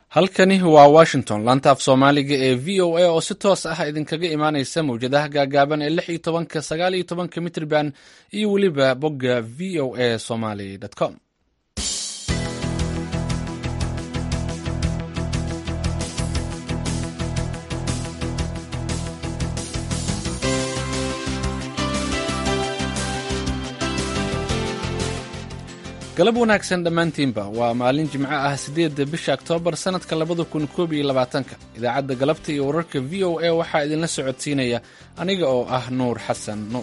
halkani waa washington laanta af soomaaliga ee v o a oo si toos ah idinkaga imaaneysa mawjadaha gaagaaban ee lix iyo tobanka sagaal iyo tobanka mitrban iyo weliba bogga v o a somaly com galab wanaagsan dhammaantiinba waa maalin jimco ah siddeedda bisha oktoobar sannadka labada kun koob iyo labaatanka idaacadda galabta iyo wararka v o a waxaa idinla socodsiinaya aniga oo ah nuur xasan nuur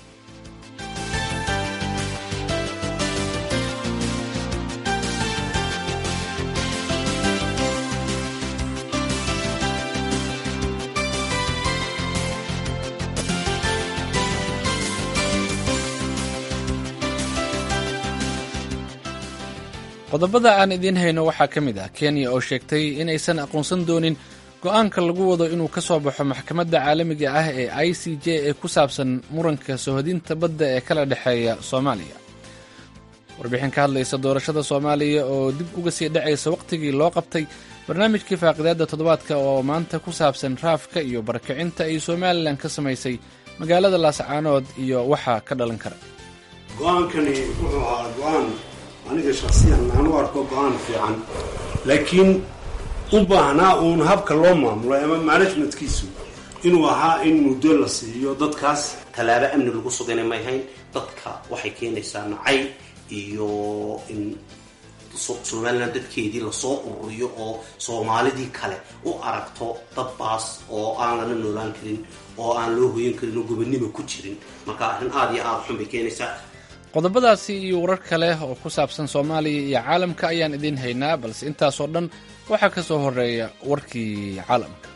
qodobada aan idiin hayno waxaa ka mid ah kenya oo sheegtay inaysan aqoonsan doonin go'aanka lagu wado inuu ka soo baxo maxkamadda caalamiga ah ee i c j ee ku saabsan muranka sohodinta badda ee kala dhexeeya soomaaliya warbixin ka hadlaysa doorashada soomaaliya oo dib uga sii dhacaysa wakhtigii loo qabtay barnaamijkii faaqidaadda toddobaadka oo maanta ku saabsan raafka iyo barakicinta ay somalilan ka samaysay magaalada laascaanood iyo waxaa ka dhalan kara go-aankani wuxuu ahaa go-aan aniga shaksiyan aan u arko go-aan fiican laakiin u baahnaa uun habka loo maamulo ama managementkiisu inuu ahaa in muddo la siiyo dadkaas tallaabo amni lagu sugana may hayn dadka waxay keenaysaa nacay iyo in somalilan dadkeedii lasoo ururiyo oo soomaalidii kale u aragto dabbaas oo aan lana noolaan karin oo aan loo hoyan karin oo gobonimo ku jirin marka arrin aada iyo aada xun bay keenaysaa qodobadaasi iyo warar kale oo ku saabsan soomaaliya iyo caalamka ayaan idiin haynaa balse intaasoo dhan waxaa ka soo horeeya warkii caalamka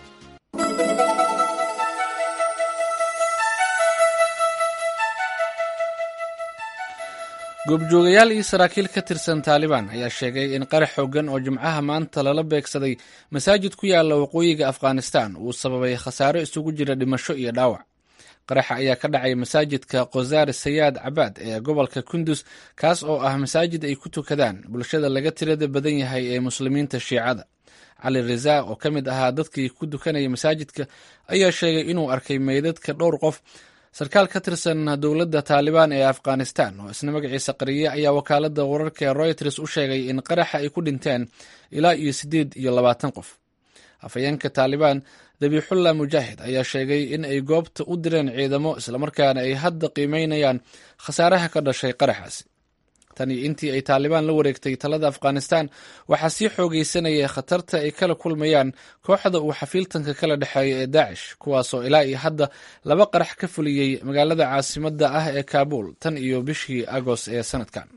goobjoogayaal iyo saraakiil ka tirsan taalibaan ayaa sheegay in qarax xoogan oo jimcaha maanta lala beegsaday masaajid ku yaala waqooyiga afghanistan uu sababay khasaaro isugu jira dhimasho iyo dhaawac qaraxa ayaa ka dhacay masaajidka kozaar sayaad cabaad ee gobolka kundus kaas oo ah masaajid ay ku tukadaan bulshada laga tirada badan yahay ee muslimiinta shiicada cali rizaa oo ka mid ahaa dadkii ku dukanaya masaajidka ayaa sheegay inuu arkay meydadka dhowr qof sarkaal ka tirsan dowladda taalibaan ee afghanistan oo isna magaciisa qariye ayaa wakaalada wararka ee royters u sheegay in qaraxa ay ku dhinteen ilaa iyo siddeed iyo labaatan qof afhayeenka taalibaan dabiixullah mujaahid ayaa sheegay in ay goobta u direen ciidamo islamarkaana ay hadda qiimeynayaan khasaaraha ka dhashay qaraxaasi tan iyo intii ay taalibaan la wareegtay talada afghanistan waxaa sii xoogeysanaya khatarta ay kala kulmayaan kooxda uu xafiiltanka kala dhexeeya ee daacish kuwaasoo ilaa iyo hadda laba qarax ka fuliyey magaalada caasimadda ah ee kaabul tan iyo bishii agost ee sanadkan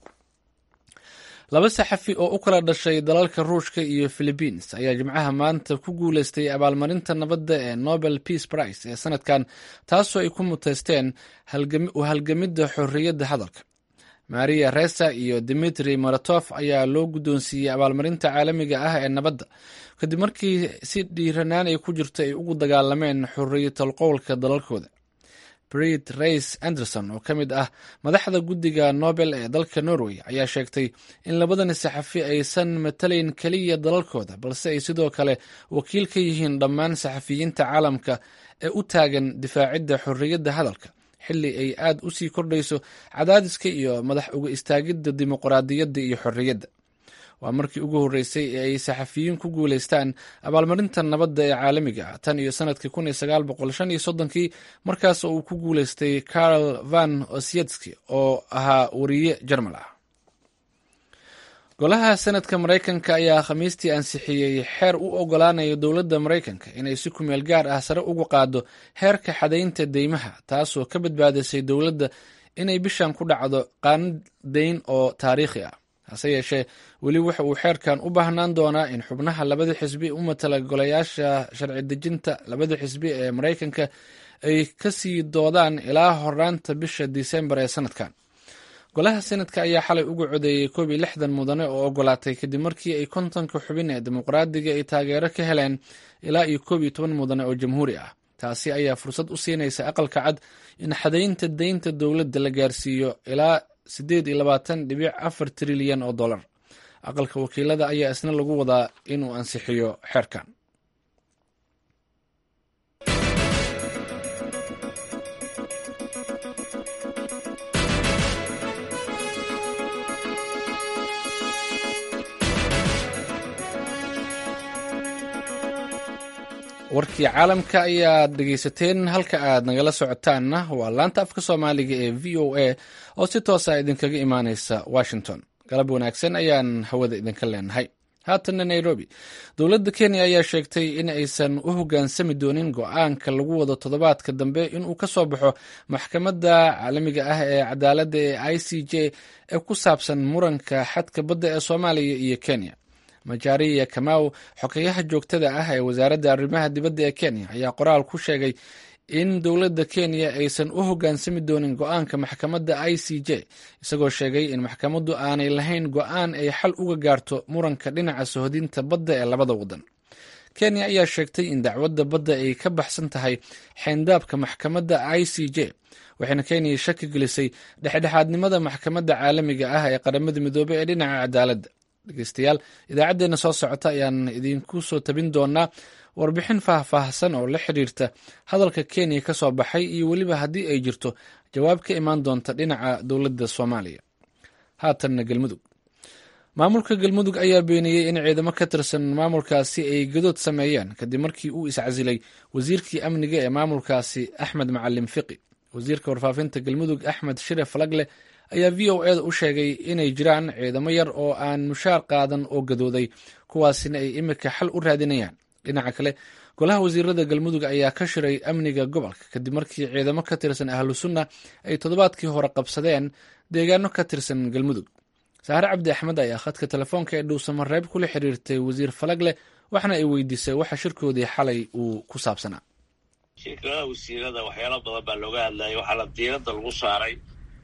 laba saxafi oo u kala dhashay dalalka ruushka iyo philibiins ayaa jimcaha maanta ku guuleystay abaalmarinta nabadda ee nobel peace price ee sanadkan taasoo ay ku muteysteen u halgamidda xorriyadda hadalka maria resa iyo dimitri maratof ayaa loo guddoonsiiyey abaalmarinta caalamiga ah ee nabadda kadib markii si dhiiranaan ay ku jirto ay ugu dagaalameen xorriyatal qowlka dalalkooda brit rays anderson oo ka mid ah madaxda guddiga nobel ee dalka norway ayaa sheegtay in labadani saxafi aysan matalayn keliya dalalkooda balse ay sidoo kale wakiil ka yihiin dhammaan saxafiyiinta caalamka ee u taagan difaacidda xorriyadda hadalka xilli ay aad u sii kordhayso cadaadiska iyo madax uga istaagidda dimuqraadiyadda iyo xorriyadda waa markii ugu horreysay ee ay saxafiyiin ku guulaystaan abaalmarinta nabadda ee caalamiga ah tan iyo sanadkii kun iyo sagaal boqol shan iyo soddonkii markaas oo uu ku guulaystay karl van osyetski oo ahaa wariye jarmal ah golaha senadka maraykanka ayaa khamiistii ansixiyey xeer u ogolaanaya dowladda maraykanka inay si kumeel gaar ah sare ugu qaado heerka xadaynta deymaha taasoo ka badbaadisay dowladda inay bishan ku dhacdo qaanad deyn oo taariikhi ah hase yeeshee weli waxa uu xeerkan u baahnaan doonaa in xubnaha labada xisbi u matala golayaasha sharci dejinta labada xisbi ee maraykanka ay ka sii doodaan ilaa horaanta bisha disembar ee sanadkan golaha senadka ayaa xalay uga codeeyey koob iyo lixdan mudane oo ogolaatay kadib markii ay kontonka xubin ee dimuqraadiga ay taageero ka heleen ilaa iyo koob iyo toban mudane oo jamhuuri ah taasi ayaa fursad u siinaysa aqalka cad in xadaynta deynta dowladda la gaarsiiyo ilaa siddeed iyo labaatan dhibic afar trilyan oo dollar aqalka wakiilada ayaa isna lagu wadaa inuu ansixiyo xeerkan warkii caalamka ayaad dhegaysateen halka aad nagala socotaanna waa laanta afka soomaaliga ee v o a oo si toosa idinkaga imaaneysa washington galab wanaagsan ayaan hawada idinka leenahay haatanna nairobi dowladda kenya ayaa sheegtay in aysan u hoggaansami doonin go-aanka lagu wado toddobaadka dambe inuu ka soo baxo maxkamadda caalamiga ah ee cadaaladda ee i c j ee ku saabsan muranka xadka badda ee soomaaliya iyo kenya majariya kamaw xogeyaha joogtada ah ee wasaaradda arrimaha dibadda ee kenya ayaa qoraal ku sheegay in dowladda kenya aysan u hoggaansami doonin go-aanka maxkamadda i c j isagoo sheegay in maxkamaddu aanay lahayn go-aan ay xal uga gaarto muranka dhinaca sohodinta badda ee labada waddan kenya ayaa sheegtay in dacwadda badda ay ka baxsan tahay xeyndaabka maxkamadda i c j waxayna kenya shaki gelisay dhexdhexaadnimada maxkamadda caalamiga ah ee qaramada midoobey ee dhinaca cadaaladda dhegeystayaal idaacaddeenna soo socota ayaan idinku soo tabin doonaa warbixin faahfaahsan oo la xiriirta hadalka kenya ka soo baxay iyo weliba haddii ay jirto jawaab ka imaan doonta dhinaca dowladda soomaaliya haatanna galmudug maamulka galmudug ayaa beeniyey in ciidamo ka tirsan maamulkaasi ay gadood sameeyeen kadib markii uu iscasilay wasiirkii amniga ee maamulkaasi axmed macalin fiqi wasiirka warfaafinta galmudug axmed shire falagle ayaa v o eda u sheegay inay jiraan ciidamo yar oo aan mushaar qaadan oo gadooday kuwaasina ay imika xal u raadinayaan dhinaca kale golaha wasiirada galmudug ayaa ka shiray amniga gobolka kadib markii ciidamo ka tirsan ahlu sunna ay toddobaadkii hore qabsadeen deegaano ka tirsan galmudug saare cabdi axmed ayaa khadka telefoonka ee dhuusamareeb kula xiriirtay wasiir falagle waxna ay weydiisay waxa shirkoodii xalay uu ku saabsanaa shirkadaha wasiirada waxyaalo badan baa looga hadlayay waxaana diiradda lagu saaray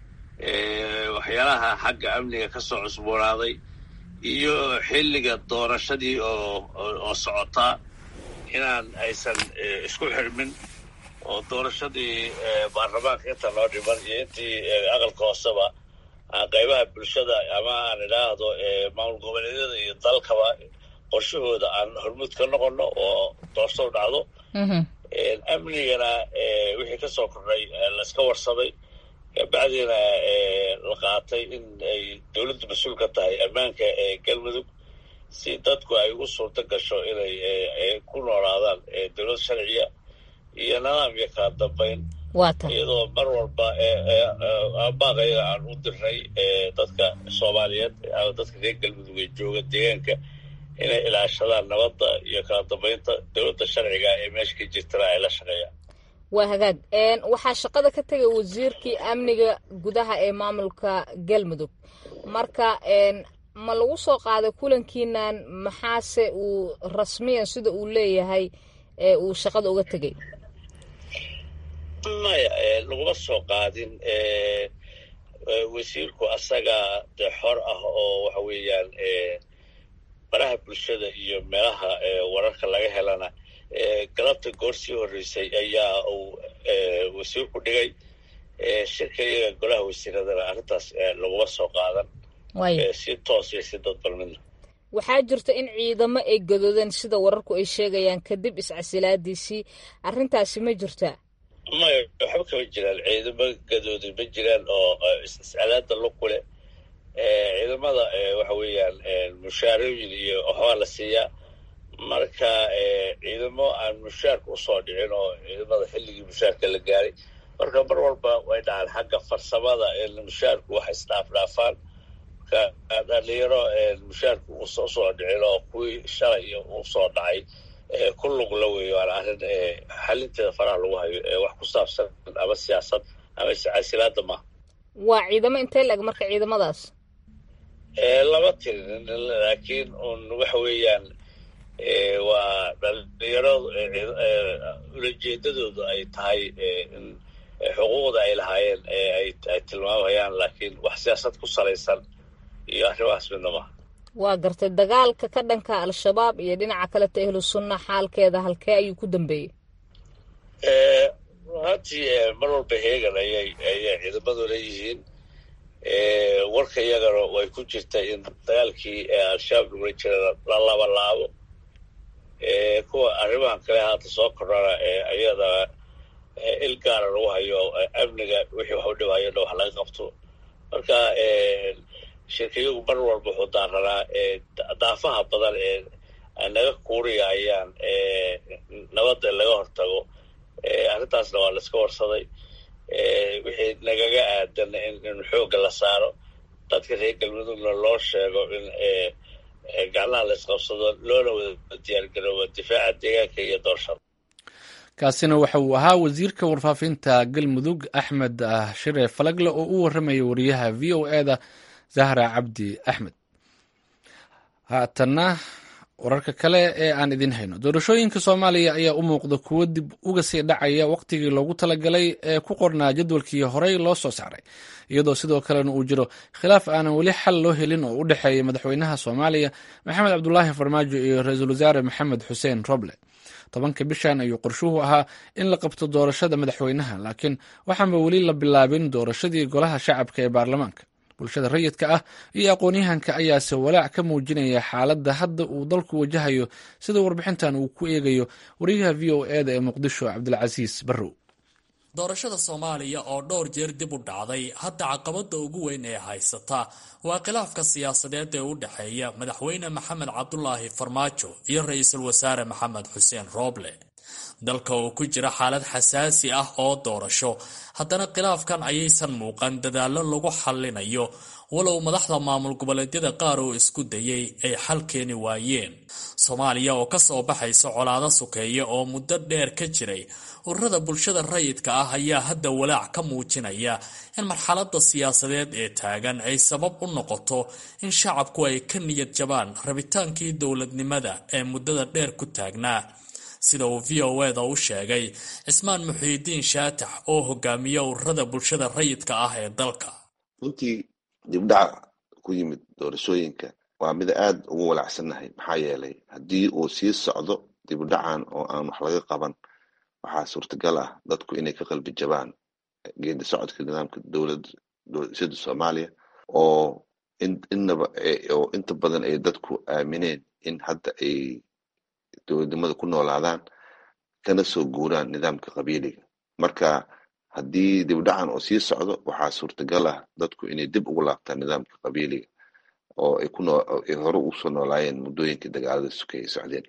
waxyaalaha xagga amniga ka soo cusboonaaday iyo xilliga doorashadii oo oo socotaa inaan aysan isku xirmin oo doorashadii baarlamaanka inta loo dhiman iyo intii aqalka hooseba qaybaha bulshada ama aan idhaahdo maamul goboleedyada iyo dalkaba qorshahooda aan hormuud ka noqono oo doorashadu dhacdo amnigana wixii ka soo kordhay layska warsamay kabacdiina la qaatay in ay dowladdu mas-uul ka tahay ammaanka ee galmudug si dadku ay u suurto gasho inay ku noolaadaan dowlad sharciya iyo nidaam iyo kala dambayn iyadoo mar walba baaqayaga aan u dirnay dadka soomaaliyeed dadka reer galmudug ee jooga deegaanka inay ilaashadaan nabadda iyo kala dambaynta dowladda sharciga ee meesha ka jirtana ay la shaqeeyaan waa hagaag waxaa shaqada ka tegay wasiirkii amniga gudaha ee maamulka galmudug marka ma lagu soo qaaday kulankiinan maxaase uu rasmiyan sida uu leeyahay uu shaqada uga tegay maya laguma soo qaadin wasiirku asaga dee xor ah oo waxa weeyaan baraha bulshada iyo meelaha wararka laga helana galabta goor sii horreysay ayaa uu wasiirku dhigay shirka iyaga golaha wasiiradana arrintaas laguma soo qaadan si toos iyo si dadbalmidna waxaa jirta in ciidamo ay gadoodeen sida wararku ay sheegayaan kadib iscasilaadiisii arrintaasi ma jirtaa maya waxba kama jiraan ciidamo gadooday ma jiraan oo iscalaada luku leh ciidamada waxa weeyaan mushaarooyin iyo waxbaa la siiyaa marka ciidamo aan mushaarka usoo dhicin oo ciidamada xilligii mushaarka la gaaray marka mar walba way dhacaan xagga farsamada mushaarku wax isdhaafdhaafaan marka dhalinyaro mushaarku usoo dhicin oo kuwii shalay usoo dhacay ku lugla weeyo waana arrin xalinteeda faraha lagu hayo wax ku saabsan ama siyaasad ama iscasilaada maaha waa ciidamo intee lag marka ciidamadaas lama tirin laakiin un waxa weeyaan waa dhalinyaro ulajeedadoodu ay tahay in xuquuqda ay lahaayeen ay tilmaamayaan laakiin wax siyaasad ku salaysan iyo arrimahaas midna maaha waa gartay dagaalka ka dhanka al-shabaab iyo dhinaca kaleta ahlu sunna xaalkeeda halkee ayuu ku dambeeyey runtii mar walba heegan ayay ayay ciidamadu leeyihiin warka iyagana way ku jirta in dagaalkii al-shabaab lagula jira la labalaabo kuwa arrimahan kale haata soo kordhana iyada il gaara lagu hayo amniga wixii wax u dhibayo dha wax laga qabto marka shirkayagu mar walba wuxuu daaranaa daafaha badan ee naga kuuriyayaan nabadda laga hortago arrintaasna waa la iska warsaday wixii nagaga aadan in xoogga la saaro dadka reer galmudugna loo sheego in gacnaha la isqabsado loona wada diyaargaroobo difaaca deegaanka iyo doorshada kaasina waxa uu ahaa wasiirka warfaafinta galmudug axmed shire falagle oo u warramaya wariyaha v o e da zahra cabdi axmed haatanna wararka kale ee aan idin hayno doorashooyinka soomaaliya ayaa u muuqda kuwo dib uga sii dhacaya wakhtigii loogu talagalay ee ku qornaa jadwalkii horey loo soo saaray iyadoo sidoo kalena uu jiro khilaaf aanan weli xal loo helin oo u dhexeeya madaxweynaha soomaaliya maxamed cabdulaahi farmaajo iyo ra-iisul wasaare maxamed xuseen roble tobanka bishan ayuu qorshuhu ahaa in la qabto doorashada madaxweynaha laakiin waxaanba weli la bilaabin doorashadii golaha shacabka ee baarlamaanka bulshada rayidka ah iyo aqoon-yahanka ayaase walaac ka muujinaya xaaladda hadda uu dalku wajahayo sida warbixintan uu ku eegayo wariyaha v o e da ee muqdisho cabdilcasiis barrow doorashada soomaaliya oo dhowr jeer dib u dhacday hadda caqabada ugu weyn ee haysata waa khilaafka siyaasadeed ee u dhexeeya madaxweyne maxamed cabdulaahi farmaajo iyo ra-iisul wasaare maxamed xuseen rooble dalka oo ku jira xaalad xasaasi ah oo doorasho haddana khilaafkan ayaysan muuqan dadaallo lagu xallinayo walow madaxda maamul goboleedyada qaar oo isku dayay ay xal keeni waayeen soomaaliya oo ka soo baxaysa colaado sukeeya oo muddo dheer ka jiray ururada bulshada rayidka ah ayaa hadda walaac ka muujinaya in marxaladda siyaasadeed ee taagan ay sabab u noqoto in shacabku ay ka niyad jabaan rabitaankii dowladnimada ee muddada dheer ku taagnaa sida uu v o e da u sheegay cismaan muxiidiin shaatax oo hogaamiya ururada bulshada rayidka ah ee dalka runtii dibdhaca ku yimid doorashooyinka waa mid aad ugu walaacsannahay maxaa yeelay haddii uu sii socdo dibdhacan oo aan wax laga qaban waxaa suurtagal ah dadku inay ka qalbi jabaan geedi socodka nidaamka dowladda soomaaliya oo inaba oo inta badan ay dadku aamineen in hadda ay dowladnimada ku noolaadaan kana soo guuraan nidaamka qabiiliga marka haddii dibdhacan oo sii socdo waxaa suurtagal ah dadku inay dib ugu laabtaan nidaamka qabiiliga oo ay kunoay hore usoo noolaayeen muddooyinkii dagaalada suke ay socdeen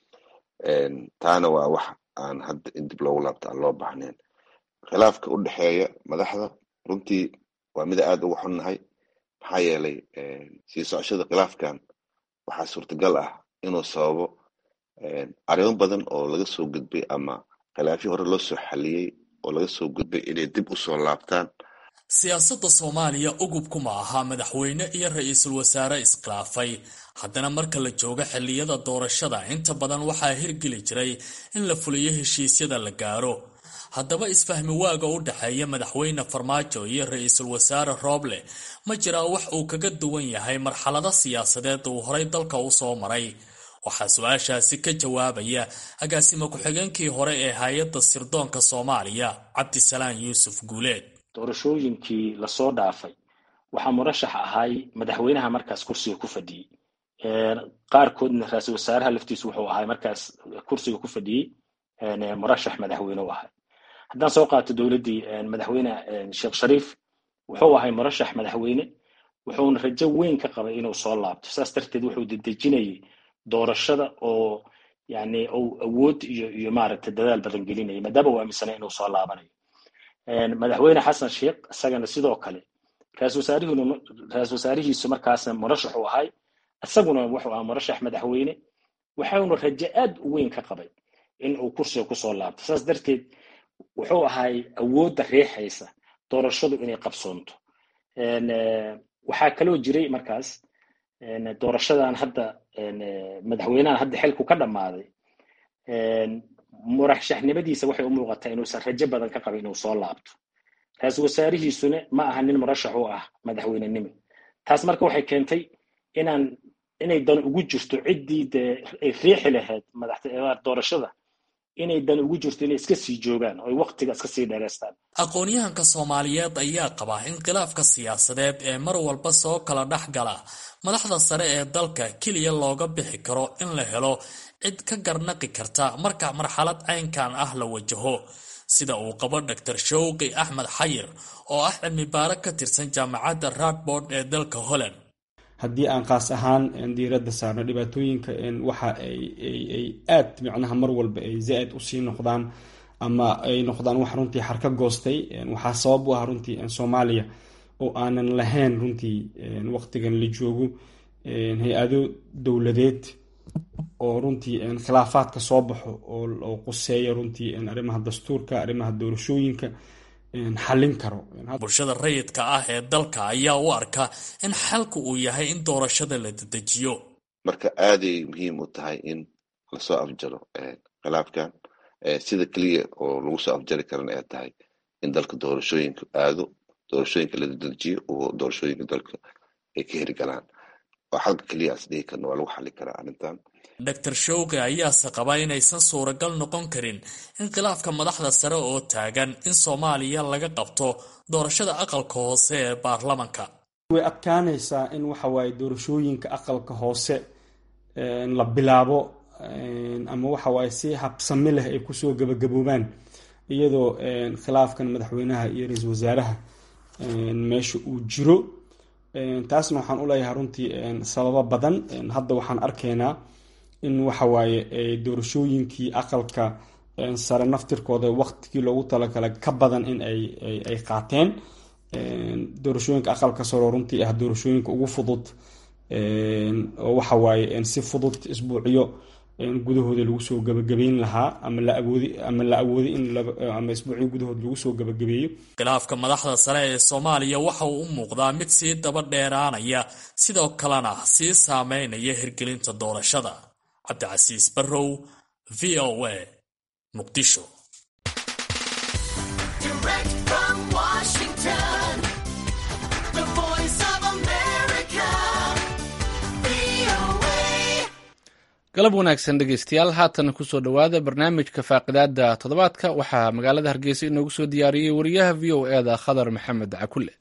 taana waa wax aan hadda in dib loogu laabto aan loo baahnayn khilaafka u dhexeeya madaxda runtii waa mida aad uga xunnahay maxaa yeelay sii socoshada khilaafkan waxaa suurtagal ah inuu sababo arrimo badan oo laga soo gudbay ama khilaafyo hore loo soo xaliyey oo laga soo gudbay inay dib usoo laabtaan siyaasadda soomaaliya ugubku ma aha madaxweyne iyo ra-iisul wasaare iskhilaafay haddana marka la joogo xilliyada doorashada inta badan waxaa hirgeli jiray in la fuliyo heshiisyada la gaaro haddaba isfahmi waaga u dhexeeya madaxweyne farmaajo iyo ra-iisul wasaare rooble ma jiraa wax uu kaga duwan yahay marxalado siyaasadeed uu horay dalka u soo maray waxaa su-aashaasi ka jawaabaya agaasimo ku-xigeenkii hore ee hay-adda sirdoonka soomaaliya cabdisalaan yuusuf guuleed doorashooyinkii lasoo dhaafay waxaa murashax ahay madaxweynaha markaas kursiga ku fadhiyey qaarkoodna ra-iisul wasaaraha laftiisu wuxuu ahay markaas kursiga ku fadhiyey murashax madaxweyne u ahay haddaan soo qaato dowladdii madaxweyne sheekh shariif wuxuu ahay murashax madaxweyne wuxuuna rajo weyn ka qabay inuu soo laabto saas darteed wuxuu dedejinayay doorashada oo yani uu awood iyo iyo maaragtay dadaal badan gelinaya maadaama uu aaminsanay inuu soo laabanayo madaxweyne xasan sheekh isagana sidoo kale ra-isul wasaarihuna ra-isul wasaarihiisu markaasna murashax u ahay isaguna wuxuu ahaa murashax madaxweyne waxauna rajo aad u weyn ka qabay in uu kursiga kusoo laabto saas darteed wuxuu ahay awoodda riixaysa doorashadu inay qabsoonto waxaa kaloo jiray markaas doorashadan hadda madaxweynahan hadda xilku ka dhammaaday murashaxnimadiisa waxay u muuqataa inuusan rajo badan ka qabin inuu soo laabto ra-iisul wasaarihiisuna ma aha nin murashax u ah madaxweynenimo taas marka waxay keentay inaan inay dan ugu jirto ciddii dee ay riixi lahayd doorashada inay dan ugu jirto inay iska sii joogaan oo ay waktiga iska sii dheeraystaan aqoon-yahanka soomaaliyeed ayaa qaba in khilaafka siyaasadeed ee mar walba soo kala dhex gala madaxda sare ee dalka keliya looga bixi karo in la helo cid ka garnaqi karta marka marxalad caynkan ah la wajaho sida uu qabo dor showqi axmed xayir oo ah cilmi baaro ka tirsan jaamacadda radbord ee dalka holland haddii aan qaas ahaan diiradda saarno dhibaatooyinka waxa ay aad micnaha mar walba ay zaa-id usii noqdaan ama ay noqdaan wax runtii xarka goostay waxaa sabab u ah runtii soomaaliya oo aanan lahayn runtii waqtigan la joogo hay-ado dowladeed oo runtii khilaafaadka soo baxo oo quseeya runtii arrimaha dastuurka arrimaha doorashooyinka xallin karo bulshada rayidka ah ee dalka ayaa u arka in xalku uu yahay in doorashada la dedejiyo marka aaday muhiim u tahay in lasoo afjaro khilaafkan sida keliya oo lagu soo afjari karana ay tahay in dalka doorashooyinka aado doorashooyinka la dedejiyo oo doorashooyinka dalka ay ka herigalaan oo xalka keliyaas dhihi karna waa lagu xali karaa arrintan dor showqi ayaase qaba inaysan suuragal noqon karin in khilaafka madaxda sare oo taagan in soomaaliya laga qabto doorashada aqalka hoose ee baarlamanka way adkaanaysaa in waxawaaye doorashooyinka aqalka hoose la bilaabo ama waxawaaye si habsami leh ay kusoo gabagaboobaan iyadoo khilaafkan madaxweynaha iyo ra-iisul wasaaraha meesha uu jiro taasna waxaan u leeyahay runtii sababo badan hadda waxaan arkaynaa in waxawaaye doorashooyinkii aqalka sare naftirkooda waqtigii loogu talagalay ka badan in ay qaateen doorashooyinka aqalka sare runtii ah doorashooyinka ugu fudud oo waxawaaye si fudud isbuucyo gudahooda lagu soo gabagabeyn lahaa ama la awoodi ama la awoodi in ama isbuucyo gudahood lagu soo gabagabeeyo khilaafka madaxda sare ee soomaaliya waxa uu u muuqdaa mid sii daba dheeraanaya sidoo kalena sii saameynaya hirgelinta doorashada cabdicasiis barrow v o a muqdisho galab wanaagsan dhegeystayaal haatan kusoo dhowaada barnaamijka faaqidaada toddobaadka waxaa magaalada hargeysa inoogu soo diyaariyey wariyaha v o eda khadar maxamed cakule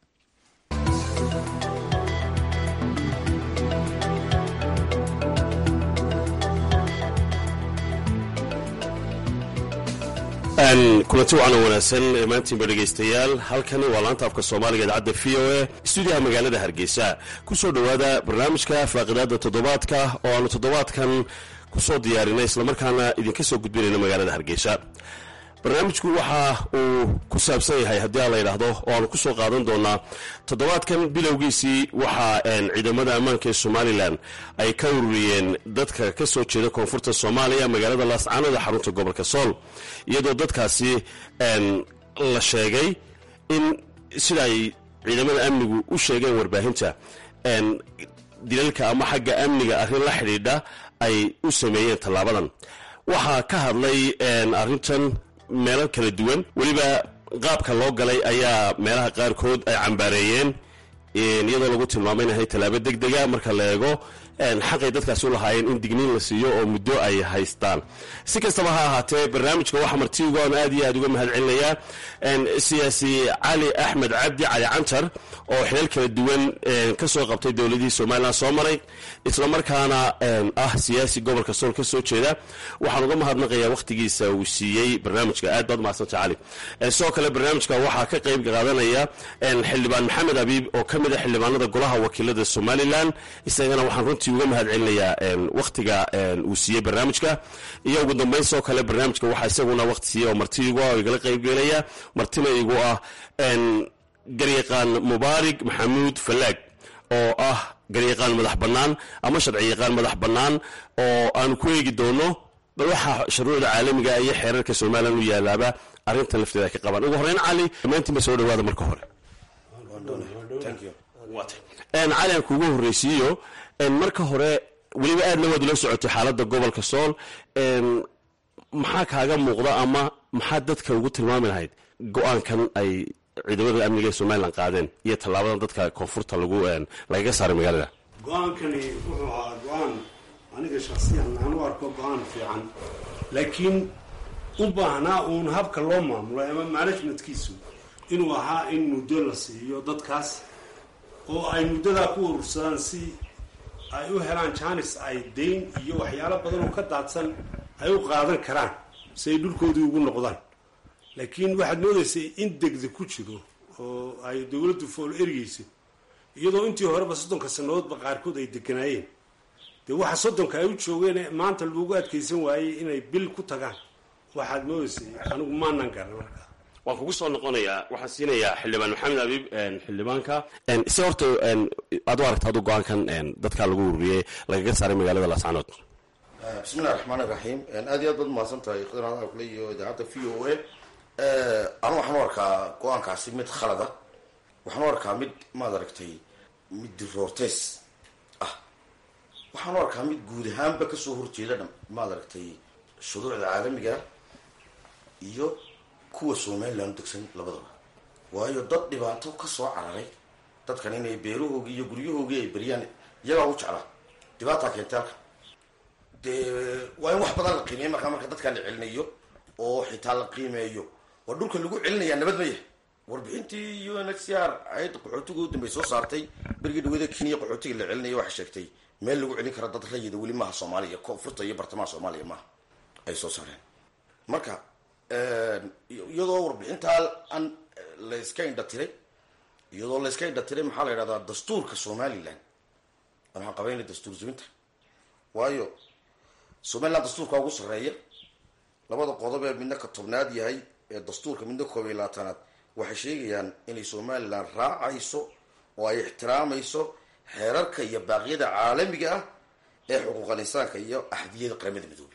kulanti wacan oo wanaagsan maantiinba dhegaystayaal halkani waa laanta afka soomaaliga idaacadda v o a stuudiyaha magaalada hargeysa kusoo dhowaada barnaamijka faaqidaada toddobaadka oo aanu toddobaadkan kusoo diyaarinay islamarkaana idinka soo gudbinayna magaalada hargeysa barnaamijku waxa uu ku saabsan yahay haddii aan la yidhaahdo oo aanu kusoo qaadan doonaa toddobaadkan bilowgiisii waxa ciidamada ammaanka ee somalilan ay ka ururiyeen dadka ka soo jeeda koonfurta soomaaliya magaalada laascaanood ee xarunta gobolka sool iyadoo dadkaasi la sheegay in sida ay ciidamada amnigu u sheegeen warbaahinta dilalka ama xagga amniga arrin la xidhiidha ay u sameeyeen tallaabadan waxaa ka hadlay arrintan meelo kala duwan weliba qaabka loo galay ayaa meelaha qaarkood ay cambaareeyeen iyadoo lagu tilmaamay inahay tallaabo deg dega marka la eego xaqay dadkaasi u lahaayeen in digniin la siiyo oo muddo ay haystaan si kastaba ha ahaatee barnaamijka waxaa martiuga oon aad iyo aad uga mahad celinayaa siyaasi cali axmed cabdi cali cantar oo xilal kala duwan ka soo qabtay dowladihii somalilan soo maray islamarkaana ah siyaasi gobolka sool ka soo jeeda waxaan uga mahadnaqayaa wakhtigiisa uu siiyey barnaamijka aad baad umahadsanta cali sidoo kale barnaamijka waxaa ka qayb qaadanaya xildhibaan maxamed abiib oo ka mid a xildhibaanada golaha wakiilada somalilan isagana waxaan runtii uga mahad celinayaa wakhtiga uu siiyey barnaamijka iyo ugu dambayn sidoo kale barnaamijka waxaa isaguna wakhti siiyey oo marti igu ah oo igala qaybgelaya martina igu ah garyaqaan mubaarig maxamuud falaag oo ah garyaqaan madax bannaan ama sharci yaqaan madax bannaan oo aanu ku eegi doono bal waxaa shuruucda caalamiga iyo xeerarka somalilan u yaalaaba arrintan lafteeda ay ka qabaan ugu horreyn cali dhammaantiinba soo dhawaada marka hore cali aan kuugu horreysiiyo marka hore weliba aadna waad ula socotay xaaladda gobolka sool maxaa kaaga muuqda ama maxaa dadka ugu tilmaami lahayd go-aankan ay ciidamada amniga ee somalilan qaadeen iyo tallaabadan dadka koonfurta lagu lagaga saaray magaalada go-aankani wuxuu ahaa go-aan aniga shaksiyan aan u arko go-aan fiican laakiin u baahnaa uun habka loo maamulo ama managementkiisu inuu ahaa in muddo la siiyo dadkaas oo ay muddadaa ku urursadaan si ay u helaan janis ay dayn iyo waxyaalo badan oo ka daadsan ay u qaadan karaan si ay dhulkoodii ugu noqdaan laakiin waxaad moodaysay in degda ku jiro oo ay dowladdu fool ergeyso iyadoo intii horeba soddonka sannadoodba qaarkood ay deganaayeen dee waxa soddonka ay u joogeen maanta loogu adkaysan waayey inay bil ku tagaan waxaad moodaysay anigu maanan garan markaa waan kugu soo noqonayaa waxaan siinayaa xildhibaan maxamed abiib xildhibaanka si horta aad u aragta adu go-aankan dadkaa lagu ururiyey lagaga saaray magaalada laascanood bismillahi raxmaan iraxiim aad iyo aad baad umahadsan tahay khidr hadal kule iyo idaacadda v o a anu waxaan u arkaa go-aankaasi mid khalada waxaan u arkaa mid maad aragtay mid diroorteys ah waxaan u arkaa mid guud ahaanba kasoo horjeeda dha maad aragtay shuruucda caalamiga iyo kuwa somaliland degsan labadaba waayo dad dhibaato kasoo cararay dadkan inay beerahoogii iyo guryahoogii ay beriyaan iyagaa u jeclaa dhibaataa keentay halka dee waa in wax badan la qiimeeya markaa marka dadkaa la celinayo oo xitaa la qiimeeyo waa dhulka lagu celinayaa nabad ma yahay warbixintii u n h c r ayadda qaxootiga u dambey soo saartay berigii dhawada kenya qaxootiga la celinaya waxay sheegtay meel lagu celin kara dad rayida weli maaha soomaaliya koonfurta iyo bartamaha soomaaliya maaha ay soo saareen marka iyadoo warbixintaa aan layska indha tiray iyadoo layska indha tiray maxaa la yidhahdaa dastuurka somaliland waxaan qabaynay dastuur zuminta waayo somaliland dastuurka ugu sarreeya labada qodob ee midna ka tobnaad yahay ee dastuurka midna koob iyo labaatanaad waxay sheegayaan inay somaliland raacayso oo ay ixtiraamayso xeerarka iyo baaqyada caalamiga ah ee xuquuqal insaanka iyo axdiyada qaramada midoobay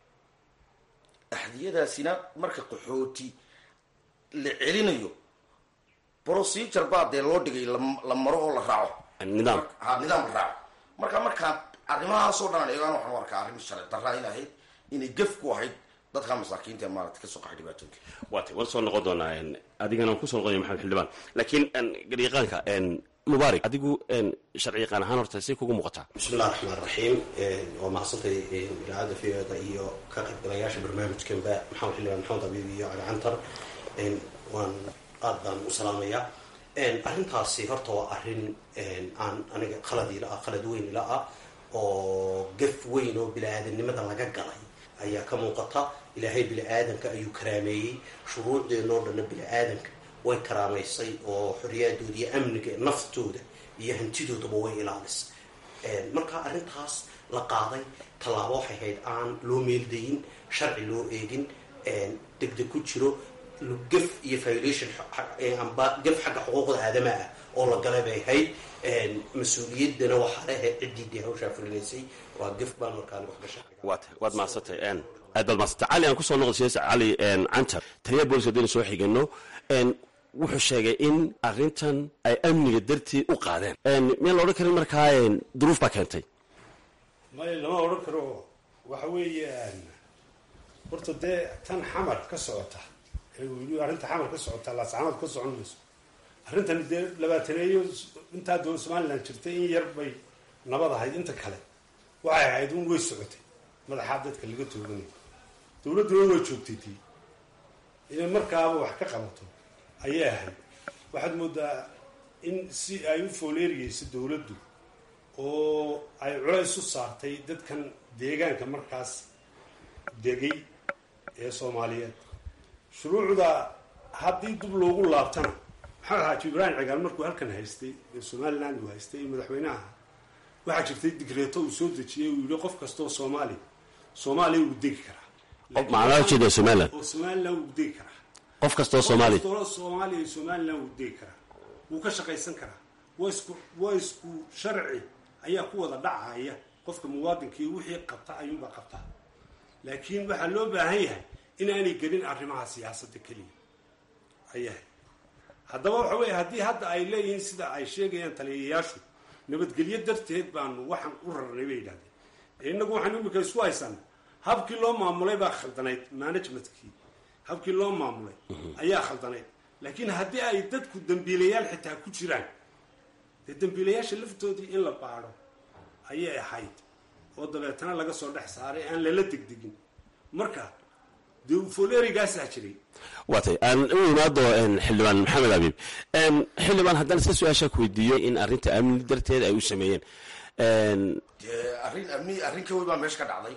axdiyadaasina marka qaxooti la celinayo procedure baa dee loo dhigay la maro oo la raaco nidaam ha nidaam la raaco marka markaa arrimahaasoo dhan eegaan waxaan u arkaa arrin sharci darra in ahayd inay gef ku ahayd dadka masaakiinta ee maarata kasoo qaxay dhibaatooyinka waatay waan soo noqon doonaa adigana waan kusoo noqonaya maxamed xildhibaan laakiin garyaqaanka mubaarak adigu sharci yaqaan ahaan horta say kugu muuqataa bismillahi raxmaan raxiim waa mahadsantay idaacadda v o da iyo ka qaybgalayaasha barnaamijkanba maxamed xildhibaan maxamed abiib iyo cali cantar waan aad baan u salaamayaa arrintaasi horta waa arrin aan aniga khalad ila ah khalad weyn ila ah oo gaf weyn oo bini-aadamnimada laga galay ayaa ka muuqata ilaahay bini-aadanka ayuu karaameeyey shuruucdeennoo dhanna bini-aadanka way karaamaysay oo xoriyaaddooda iyo amniga naftooda iyo hantidoodaba way ilaalisay marka arrintaas la qaaday tallaabo waxay ahayd aan loo meeldayin sharci loo eegin degdeg ku jiro gaf iyo violation amba gaf xagga xuquuqda aadama ah oo la galay bay ahayd mas-uuliyaddana waxaa lehe ciddii dee hawshaa fulinaysay waa gaf baan markaan wax gasha waat waad mahadsantay aad baad mahadsantay cali aan kusoo noqday siyaas cali cantar taliya booliska haddaynu soo xigano wuxuu sheegay in arrintan ay amniga dartii u qaadeen miyaan la odhan karin markaa duruuf baa keentay maya lama odhan karo waxa weeye horta dee tan xamar ka socota weli arrinta xamar ka socota laascanood ka socon mayso arrintani dee labaataneeyo intaa doon somaliland jirtay in yar bay nabad ahayd inta kale waxay ahayd un way socotay madaxaa dadka laga tooganayo dowladduna waa joogtay tii inay markaaba wax ka qabato ayay ahayd waxaad moodaa in si ay u fooleeriyeyso dowladdu oo ay culays u saartay dadkan deegaanka markaas degay ee soomaaliyeed shuruucda haddii dib loogu laabtana maxamed xaaji ibraahim cigaal markuu halkan haystay ee somaliland uu haystay ee madaxweynaha waxaa jirtay digreeto uu soo dejiyey uu yihi qof kastoo soomaali soomaaliya wuu degi karaa macnaha ujeeda somaliland oo somaliland wuu degi karaa qof kastoo soomaali qof kastoo soomaaliya iyo somaliland wuu degi karaa wuu ka shaqaysan karaa waa isku waa isku sharci ayaa ku wada dhacaya qofka muwaadinkii wixii qabta ayuunbaa qabtaa laakiin waxaa loo baahan yahay inaanay gelin arrimaha siyaasadda keliya ayahay haddaba waxa weeye haddii hadda ay leeyihiin sida ay sheegayaan taliyayaashu nabadgelyo darteed baanu waxaan u rarnay bay yidhahdeen innagu waxaan imika isku haysana habkii loo maamulay baa khaldanayd managementkii habkii loo maamulay ayaa khaldanayd laakiin haddii ay dadku dambiilayaal xitaa ku jiraan dee dambiilayaasha laftoodii in la baadho ayay ahayd oo dabeetana laga soo dhex saaray aan lala degdegin marka dee folerigaasaa jiray waatay aan u imaado xildhibaan maxamed abiib xildhibaan haddaan iska su-aashaa ku weydiiyo in arrinta amni darteed ay u sameeyeen dee arrin amni arrin ka wey baa meesha ka dhacday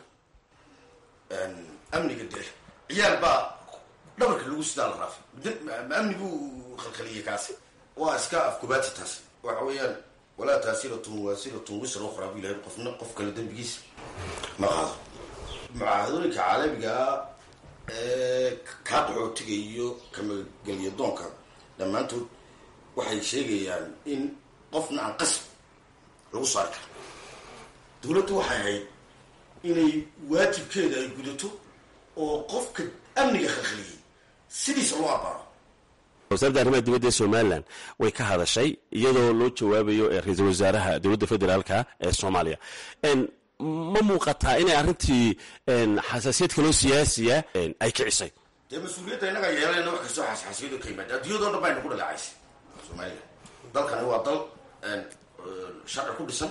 amniga dee ciyaal baa dhabarka lagu sidaa la raafay ma amni buu khalkhaliyey kaasi waa iska afkubaati taas waxa weeyaan walaa taasiratun waasiratun wisra ukhraa bu ilahay qofna qof kale dembigiisa ma qaado mucaahadooyinka caalamigaa ee kaa qaxootiga iyo kamagelya doonka dhammaantood waxay sheegayaan in qofna aan qasb lagu saari karo dawladdu waxay ahayd inay waajibkeeda ay gudato oo qofka amniga khalkhaliyey sidiisa loo abaaro wasaaradda arrimaha dibadda ee somalilan way ka hadashay iyadoo loo jawaabayo ra-iisul wasaaraha dowladda federaalka ee soomaaliya ma muuqataa inay arrintii xasaasiyad kaloo siyaasiya ay kicisay dee mas-uuliyadda innaga yeelanayna wax kastoo xasxaasiyado ka yimaada adduunyadoo dhan bayna ku dhaleecaysay somalilan dalkani waa dal sharci ku dhisan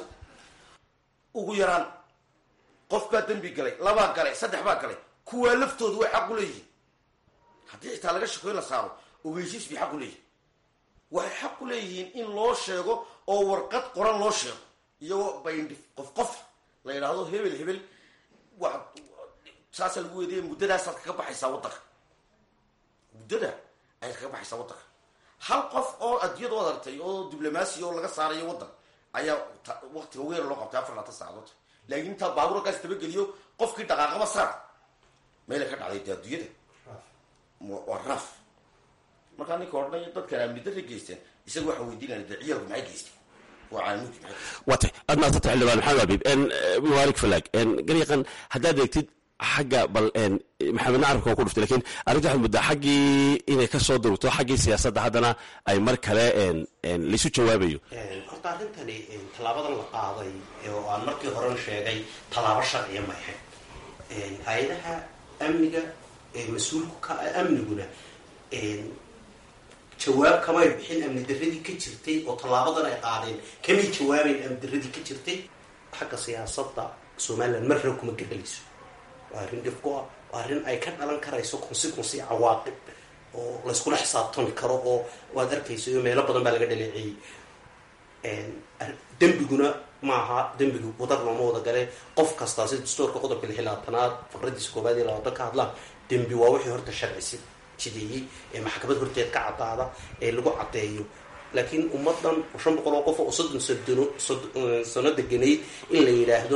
ugu yaraan qof baa dembi galay labaa galay saddex baa galay kuwaa laftoodu way xaq u leeyihiin haddii xitaa laga shakoyn la saaro ogeysiis bay xaq u leeyihin waxay xaq u leeyihiin in loo sheego oo warqad qoran loo sheego iyagoo bayndhif qof qof la yidhaahdo hebel hebel wa saasaa lagu weediyay muddadaasaad kaga baxaysaa waddanka muddada ayaad kaga baxaysaa waddanka hal qof oo adduunyada u adartay oo diblomaasi oo laga saarayo waddan ayaa waktiga weer loo qabtay afar laatan saacadood laakiin intaa baabuurkaas tabageliyo qofkii dhaqaaqaba saar meelay ka dhacday dee adduunyada waa raaf markaa ninka odhanaya dadkan amnidara geysteen isaga waxaa weydiinaya dee ciyaalku maxay geysteen waa caalamulki maxay geysteen waatay aad maasanta xildhibaan maxamed abiib mubaarik falaag garyaqan haddaad eegtid xagga bal maxamedna carabka waa ku dhuftay lakiin arrinta waxaad muddaa xaggii inay ka soo durugto xaggii siyaasadda haddana ay mar kale laisu jawaabayo horta arrintani tallaabadan la qaaday oo aan markii horen sheegay tallaabo sharciya ma ahayn hay-adaha amniga mas-uulku ka amniguna jawaab kamay bixin amni daradii ka jirtay oo tallaabadan ay qaadeen kamay jawaabayn amni daradii ka jirtay xagga siyaasadda somalilan marna kuma gebelayso waa arrin dhifku ah waa arrin ay ka dhalan karayso consequency cawaaqib oo layskula xisaabtami karo oo waad arkayso iyo meelo badan baa laga dhaleeceeyey dembiguna maaha dembigu wadar looma wada gale qof kastaa sida dastoorka qodobka lix labaatanaad faqradiisa koobaad iyo labaatan ka hadlaan dembi waa wixii horta sharcisi jideeyey ee maxkamad horteed ka cadaada ee lagu caddeeyo laakiin ummadan shan boqol oo qof oo soddon sodon sano deganay in la yidhaahdo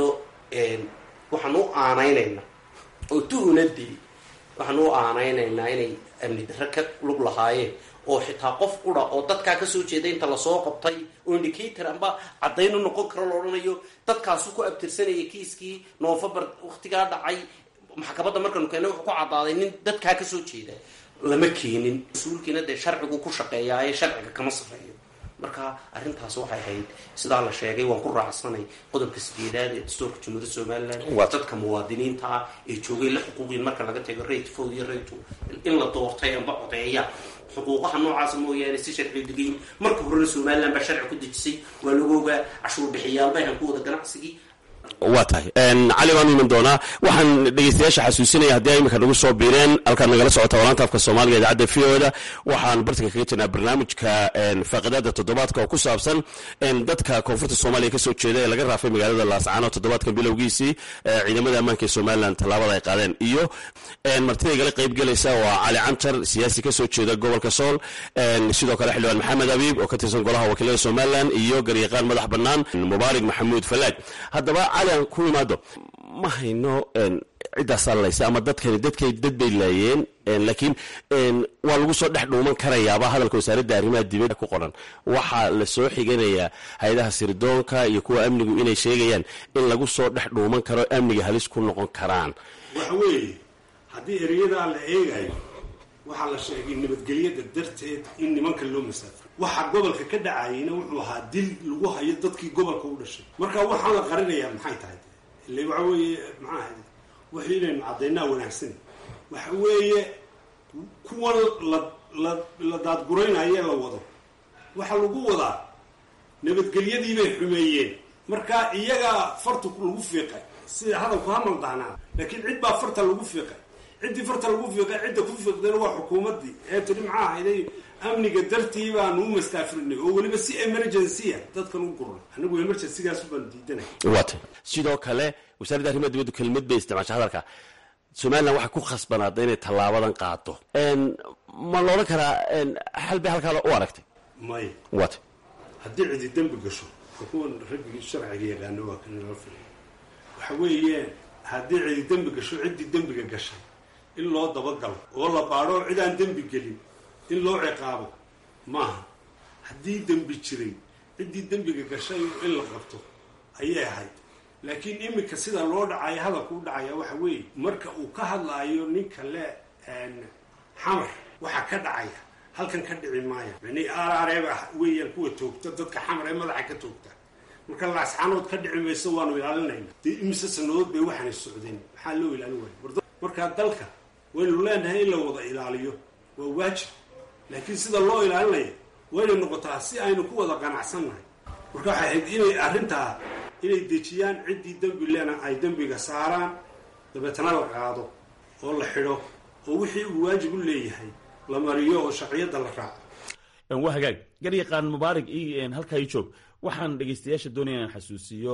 waxaan u aanaynaynaa oo tuhunadii waxaan u aanaynaynaa inay amni darre ka lug lahaayeen oo xitaa qof ura oo dadkaa kasoo jeeda inta lasoo qabtay oo indicator amba caddayn u noqon karo la odhanayo dadkaasu ku abtirsanaya kiiskii novembar waktigaa dhacay maxkamadda markanu keena wuxuu ku caddaaday nin dadkaa kasoo jeeda lama keenin mas-uulkiina dee sharcigu ku shaqeeyaaye sharciga kama sarreeyo marka arrintaas waxay ahayd sidaa la sheegay waan ku raacsanay qodobka sideedaad ee dastuurka jumhuuriyadda somalilan dadka muwaadiniinta ah ee joogay la xuquuqin marka laga tago rate food iyo rate in la doortay amba codeeya xuquuqaha noocaasa mooyaane si sharci degayn marka horena somalilan baa sharci ku dejisay waa lagu ogaa cashuur bixiyaalba ahan ku wada ganacsigii waa tahay cali baan iman doonaa waxaan dhegeystayaasha xasuusinaya haddii ay iminka nagu soo biireen halkaad nagala socota walaanta afka soomaaliga idaacadda v o da waxaan bartanka kaga jirnaa barnaamijka faaqidaada toddobaadka oo ku saabsan dadka koonfurta soomaaliya kasoo jeeda ee laga raafay magaalada laascaano toddobaadkan bilowgiisii ciidamada ammaanka ee somalilan tallaabada ay qaadeen iyo martida igala qaybgelaysa waa cali cantar siyaasi kasoo jeeda gobolka sool sidoo kale xildhibaan maxamed abiib oo ka tirsan golaha wakiilada somalilan iyo garyaqaan madax bannaan mubaarig maxamuud falaag haddaba cali aan ku imaado ma hayno ciddaasaa laysa ama dadkani dadkay dad bay laayeen laakiin waa lagu soo dhex dhuuman karayaaba hadalka wasaaradda arrimaha dibadda ku qoran waxaa la soo xiganayaa hay-adaha sirdoonka iyo kuwa amnigu inay sheegayaan in lagu soo dhex dhuuman karo amniga halis ku noqon karaan waxa weeye haddii ereyadaa la eegayo waxaa la sheegay nabadgelyada darteed in nimanka loo masaafro waxa gobolka ka dhacayna wuxuu ahaa dil lagu hayo dadkii gobolka u dhashay marka waxaan la qarinayaa maxay tahay ile waxa weeye maxaa ahayd wax inaynu caddaynaa wanaagsan waxa weeye kuwan la la la daadguraynaye la wado waxaa lagu wadaa nabadgelyadii bay xumeeyeen marka iyagaa farta lagu fiiqay sida hadalku ha maldaanaa laakiin cid baa farta lagu fiiqay ciddii farta lagu fiiqay cidda ku fiiqdayna waa xukuumaddii ee tiri maxaa ahayday amniga dartii baanu u mastaafirinay oo weliba si emergencya dadkan u gurnay anigu emergencygaas baan diidanay waata sidoo kale wasaaradda arrimaha dibaddu kelmad bay isticmaashay hadalka somalilan waxay ku khasbanaada inay tallaabadan qaado ma la odhan karaa xal bay halkaa u aragtay maya waata haddii cidi dembi gasho kuwan raggii sharciga yaqaano waa kan nala filay waxa weeye haddii cidi dembi gasho ciddii dembiga gashay in loo dabagalo oo la baadho cidaan dembi gelin in loo ciqaabo maaha haddii dembi jiray ciddii dembiga gashay in la qabto ayay ahayd laakiin iminka sida loo dhacayo hadalku u dhacaya waxa weeye marka uu ka hadlaayo ninka le xamar waxa ka dhacaya halkan ka dhici maaya mani aarareeba weeyaan kuwa toogta dadka xamar ee madaxa ka toogta marka laasxaanood ka dhici mayso waanu ilaalinayna dee imise sanadood bay waxaanay socdeen maxaa loo ilaalin waaya markaa dalka waynu leenahay in la wada ilaaliyo waa waajib laakiin sida loo ilaalinayo wayna noqotaa si aynu ku wada qanacsannahay marka waxay ahayd inay arrintaa inay dejiyaan ciddii dembi lena ay dembiga saaraan dabeetana la qaado oo la xidho oo wixii uu waajib u leeyahay la mariyo oo sharciyadda la raaco waa hagaag garyaqaan mubaarig halkaa ii joog waxaan dhegeystayaasha doonaya inaan xasuusiyo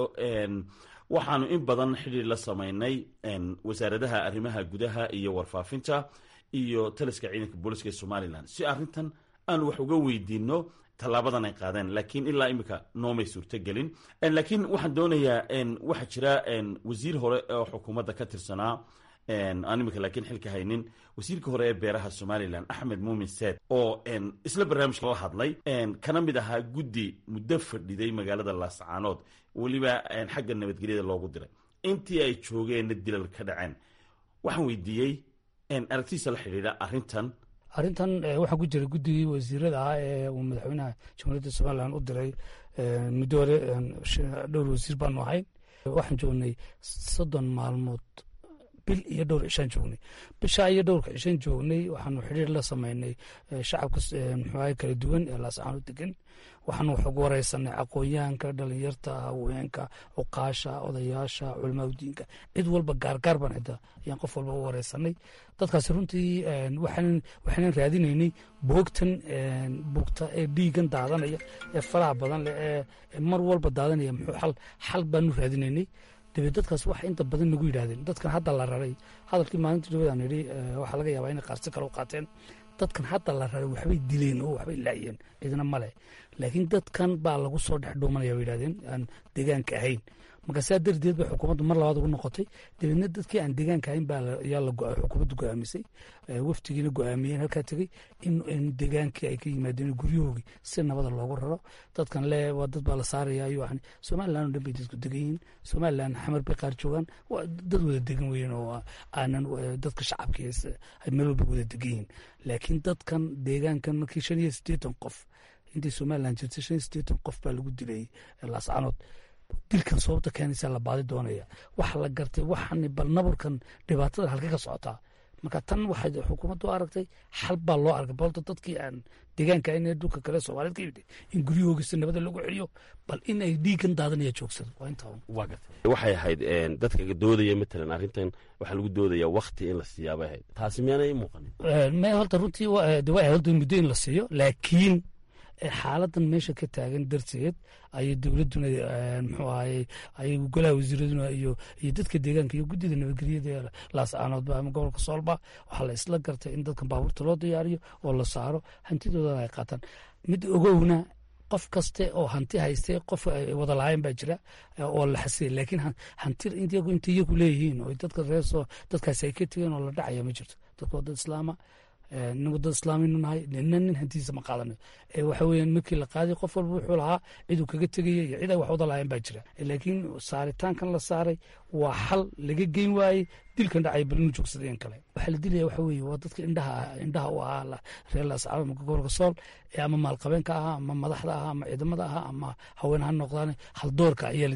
waxaanu in badan xidhiir la samaynay wasaaradaha arrimaha gudaha iyo warfaafinta iyo taliska ciidanka booliska ee somalilan si arrintan aanu wax uga weydiino tallaabadan ay qaadeen laakiin ilaa imika noomay suurtogelin laakiin waxaan doonayaa waxaa jira wasiir hore oo xukuumadda ka tirsanaa aan imika laakiin xilka haynin wasiirka hore ee beeraha somalilan axmed muumin seed oo isla barnaamijka la hadlay kana mid ahaa guddi muddo fadhiday magaalada laascaanood weliba xagga nabadgelyada loogu diray intii ay joogeenna dilal ka dhaceen waxaan weydiiyey aragtidiisa la xidhiidha arrintan arrintan waxaa ku jira guddigii wasiirada ah ee uu madaxweynaha jamhuuriyadda somalilan u diray muddo hore dhowr wasiir baanu ahay waxaan joognay soddon maalmood bil iyo dhowr cishaan joognay bishaa iyo dhowrka cishaan joognay waxaanu xidhiir la sameynay shacabka muxuaha kala duwan ee laascaano degan waxaanu wax ugu wareysanay aqoonyahanka dhalinyarta haweenka cuqaasha odayaasha culamaa udiinka cid walba gaargaar baan cidda ayaan qof walba u wareysanay dadkaasi runtii waxaanan raadinaynay boogtan buugta ee dhiigan daadanaya ee faraha badan leh ee mar walba daadanaya muxuu xal xal baanu raadinaynay dabeed dadkaas waxa inta badan nagu yidhahdeen dadkan hadda la raray hadalkii maalinta dhawadaan yidhi waxaa laga yaabaa inay qaarsi kale u qaateen dadkan hadda la raray waxbay dileen oo waxbay laayeen cidna male laakiin dadkan baa lagu soo dhex dhuumanaya bay yidhahdeen aan deegaanka ahayn marka saa darteed bay xukuumaddu mar labaad ugu noqotay dabeedna dadkii aan deegaanka ahayn baa yaa la xukuumaddu go-aamisay waftigiina go-aamiyeen halkaa tegey in deegaankii ay ka yimaadeen guryahoogii si nabada loogu raro dadkan le waa dad baa la saaraya ayuu ahni somalilan oo dhan bay dadku degan yihiin somalilan xamar bay qaar joogaan waa dad wada degan weyn oo aanan dadka shacabka ay meel walba wada degan yihiin laakiin dadkan deegaankan markii shan iyo siddeetan qof intii somalilan jirtay shan iyo siddeetan qof baa lagu dilay laascaanood dilkan sababta keenaysa la baadi doonaya waxa la gartay waxaan bal naburkan dhibaatada halka ka socotaa marka tan waxay xukuumaddu aragtay xal baa loo arkay balta dadkii aan deegaanka in dhulka kale soomaaliyed ka yimid in guryahoogisa nabada lagu celiyo bal in ay dhiigan daadanaya joogsado waa intaa waxay ahayd dadka doodaya matalan arrintan waxaa lagu doodaya wakti in la siiyaabay ahayd taasi miyaanay i muuqanin me horta runtii de way ahayd muddo in la siiyo laakiin xaaladan meesha ka taagan darteed ayay dowladuna muxuu ahaye ay golaha wasiiraduna iyo iyo dadka deegaanka iyo guddida nabadgelyada laascaanoodba ama gobolka soolba waxaa la isla gartay in dadkan baabuurta loo diyaariyo oo la saaro hantidoodana ay qaataan mid ogowna qof kaste oo hanti haystay qof wada lahayn baa jira oo la xasiyay laakiin hanti iyagu inta iyagu leeyihiin oo dadka reerso dadkaasi ay ka tegeen oo la dhacaya ma jirto dadka waa dad islaama nin wadada islaaminu nahay nina nin hantiisa ma qaadanayo waxa weeyaan markii la qaaday qof walba wuxuu lahaa ciduu kaga tegaya iyo cid ay wax wada lahayn baa jira laakiin saaritaankan la saaray waa xal laga geyn waayey dilkan dhacay bal inu joogsadeen kale waxaa la dilaya waxa weeye waa dadka indhaha indhaha u ahaa reer laascaanood marka gobolka sool ee ama maalqabeenka ahaa ama madaxda ahaa ama ciidamada ahaa ama haween ha noqdaan haldoorka ayaa la dilaya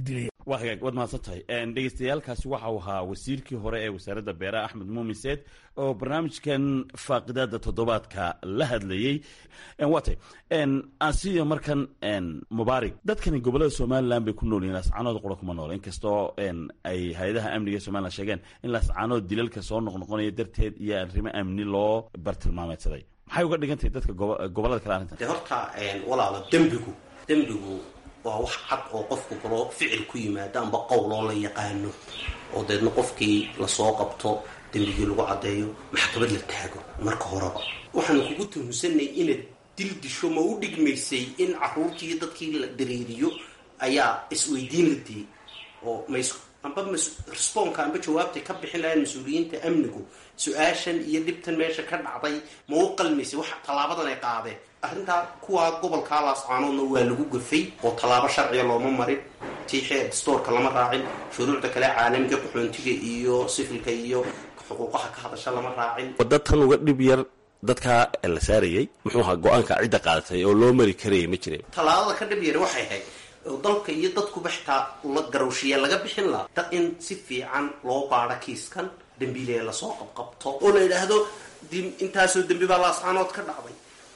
waa hagaag waad mahadsan tahay dhegeystayaalkaasi waxa uu ahaa wasiirkii hore ee wasaaradda beeraha axmed muumin seed oo barnaamijkan faaqidaada toddobaadka la hadlayey waa tay aansiiyo markan mubaarig dadkani gobolada somalilan bay ku nool yihin laascaanood qura kuma nool inkastoo ay hay-adaha amniga ee somalilan sheegeen in laascaanood dilalka soo noqnoqonaya darteed iyo arrimo amni loo bartilmaameedsaday maxay uga dhigan tahay dadka gobolada kale arrintan de horta walaalo dembigu dembigu waa wax cad oo qofku kaloo ficil ku yimaado amba qowloo la yaqaano oo deedna qofkii lasoo qabto dembigii lagu caddeeyo maxkamad la taago marka horeba waxaanu kugu tuhunsanay inaad dil disho ma u dhigmaysay in caruurtii dadkii la dareeriyo ayaa isweydiin la diyey oo mas amba responka amba jawaabtay ka bixin lahayn mas-uuliyiinta amnigu su-aashan iyo dhibtan meesha ka dhacday ma u qalmaysay wax tallaabadan ay qaadeen arrintaa kuwaa gobolkaa laascaanoodna waa lagu gafay oo tallaabo sharciga looma marin tiixee dastoorka lama raacin shuruucda kale caalamiga qaxoontiga iyo sifilka iyo xuquuqaha ka hadasha lama raacin wadda tan uga dhib yar dadkaa la saarayey muxuu ahaa go-aanka cidda qaadatay oo loo mari karayay ma jirin tallaabada ka dhib yar waxay ahayd dalka iyo dadkuba xitaa la garowshiya laga bixin laha dad in si fiican loo baadho kiiskan dembiilee lasoo qabqabto oo la yidhaahdo intaasoo dembi baa laascaanood ka dhacday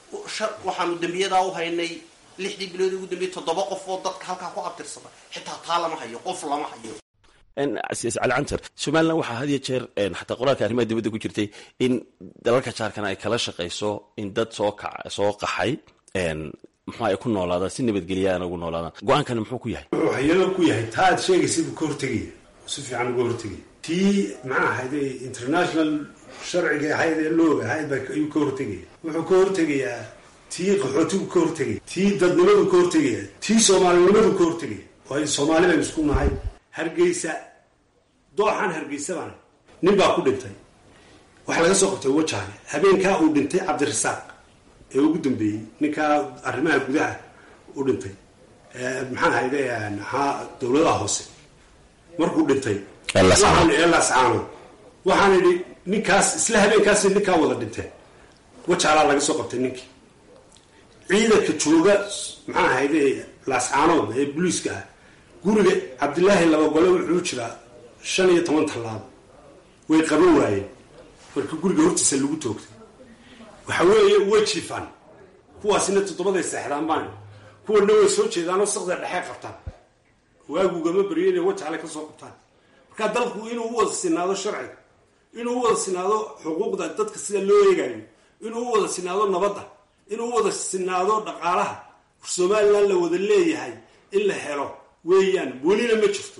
waxaanu dembiyadaa u haynay lixdii bilood ugu dambeyey toddoba qof oo dadka halkaa ku abtirsada xitaa taa lama hayo qof lama hayo casiis cali cantar somalilan waxaa had iyo jeer xataa qoraalka arrimaha dibadda ku jirtay in dalalka jaarkana ay kala shaqayso in dad soo ka soo qaxay muxuu ay ku noolaadaan si nabadgelyaana ugu noolaadaan go-aankani muxuu ku yahay wuxuu hayado ku yahay taa aad sheegaysa buu ka hortegaya si fiican uga hortegaya tii maxaa ahayd international sharciga ahayd ee looga ahayd ba ayuu ka hortegaya wuxuu ka hortegayaa tii qaxootigu ka hortegaya tii dadnimadu ka hortegaya tii soomaalinimadu ka hortegaya waayo soomaali baynu isku nahay hargeysa dooxan hargeysa baan nin baa ku dhintay waxaa laga soo qabtay wajaale habeenkaa uu dhintay cabdirasaaq ee ugu dambeeyey ninkaa arrimaha gudaha u dhintay maxaa ahayde maxaa dawladaha hoose markuu dhintay ee laascaano waxaan idhi ninkaas isla habeenkaasi ninkaa wada dhinteen wajaalaa laga soo qabtay ninkii ciidanka jooga maxaa ahayde laascaanood ee booliiska ah guriga cabdilaahi labagole wuxuu jiraa shan iyo toban tallaabo way qaban waayeen marka guriga hortiisa lagu toogtay waxa weeye way jiifaan kuwaasina toddobaday seexdaan baan kuwana way soo jeedaanoo saqda dhexey qabtaan waagugama beriyo inay wajaale ka soo qabtaan marka dalku inuu u wada sinaado sharciga inuu u wada sinaado xuquuqda dadka sida loo eegayo inuu u wada sinaado nabadda inuu u wada sinaado dhaqaalaha somalilan la wada leeyahay in la helo weeyaan welina ma jirto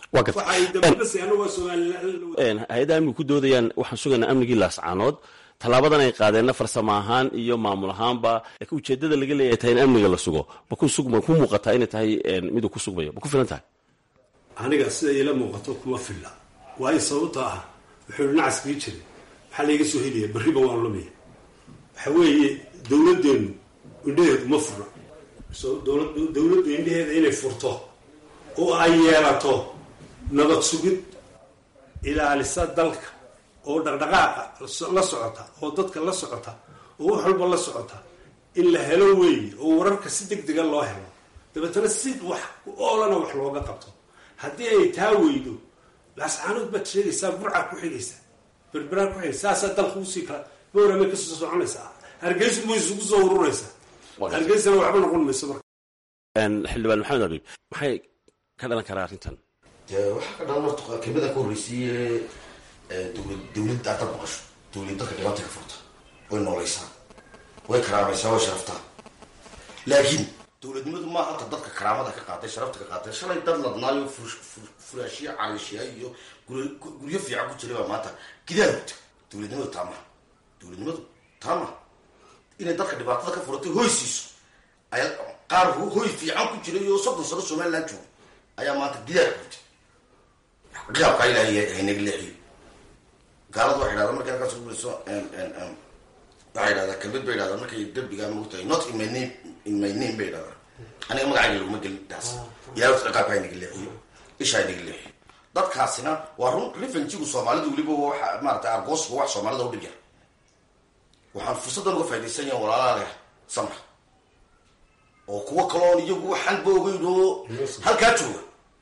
hay-adaha amnigu ku doodayaan waxaan sugaynaa amnigii laascaanood tallaabadan ay qaadeenna farsamo ahaan iyo maamul ahaanba laakiin ujeedada laga leeyahay tahay in amniga la sugo ma ku muuqataa inay tahay miduu ku sugmayo ma ku filan tahay aniga sida ila muuqato kuma filla waayo sababta ah wuxuu dhinacaas kii jiray maxaa layga soo helaya berriba waan lumaya waxa weeye dowladdeenu indhaheedu ma furna dowladdu indhaheeda inay furto oo ay yeelato nabad sugid ilaalisa dalka oo dhaqdhaqaaqa la socota oo dadka la socota oo wax walba la socota in la helo weeye oo wararka si deg dega loo helo dabeetana si wax oolana wax looga qabto haddii ay taa weydo laascaanood baad sheegaysaa burcaa ku xigaysaa berberaa ku xigaysa saasaa dalka usii kala bowramay kasoo soconaysaa hargeysu ma isugu soo ururaysaa hargeysana waxba noqon mayso marka xildhibaan maxamed abiib maxay ka dhalan karaa arrintan dee waxaa ka dhalan horta kelmada ka horreysiiye dowlad dowladda aad dad maqasho dowlad dadka dhibaata ka furta way noolaysaa way karaamaysaa way sharaftaa laakiin dowladnimadu maa hata dadka karaamada ka qaatay sharafta ka qaatay shalay dad ladnaayo furaashiya cariishiya iyo guryo fiican ku jiray baa maanta gidaal hugta dowladnimadu taa maha dowladnimadu taa maha inay dadka dhibaatada ka furatay hoy siiso ayaa qaar hoy fiican ku jiray oo soddon sano somaliland jooga ayaa maanta gidaal hugta qiyaabkaa ilaahay haynaga leexiyo gaaladu waxay dhahdaa markay halkaas ugulayso waxay yidhahdaa kelmad bay yidhahdaa markay dembigaa mogtahay not in my name in my name bay yidhahdaa aniga magacayga laguma gelin taas ilaahay ciqaabka haynaga leexiyo isha haynaga leexiyo dadkaasina waa run revenjigu soomaalidu weliba waxa maarata argoosba wax soomaalida u dhib yar waxaan fursaddan uga faa'idaysan yahan walaalaha leh samra oo kuwo kaloon iyagu waxaan ba ogeyn oo halkaa jooga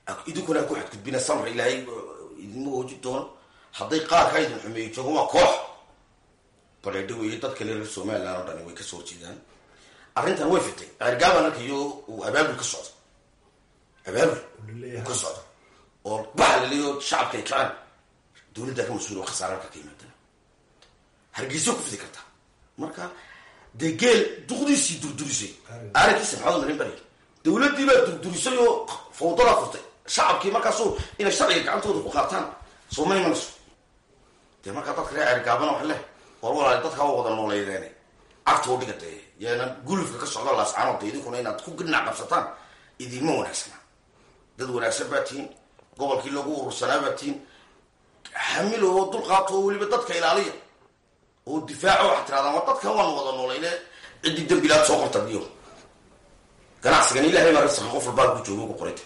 idinkuna ku xadgudbina samra ilaahay idinma ooji doono hadday qaarkaa idin xumeeyo joogo waa koox bareedho weeye dadka reer somaliland oo dhani way kasoo horjeedaan arrintan way fitay ergaaban arkayo uu abaabul ka socdo abaabul ka socdo oo baxa laleeyo shacabka ay kacaan dowladdaa ka mas-uul oo khasaare halka ka yimaadana hargeysa ku fidi kartaa marka dee geel duqdiisii durdurisay aarankiisa maxamed marin bari dowladdii baa durdurisay oo fawdadaa furtay shacabkii markaasu inay sharciga gacantooda ku qaataan soo ma imanayso dee markaa dadka reer cergaabana wax leh war walaali dadka waa wada nooleydeen cagta u dhiga dee yaana gulufka ka socda laascaanood dee idinkuna inaad ku gidnac qabsataan idinma wanaagsana dad wanaagsan baa tihiin gobolkii lagu urursanaa baa tihiin xamil oo dulqaato oo weliba dadka ilaaliya oo difaaco waxaad tirahdaan war dadkan waan wada nooleyne ciddii dembilaad soo qorta diyo ganacsigan ilahay baa risqa qof walbaa ku joogo ku qorayta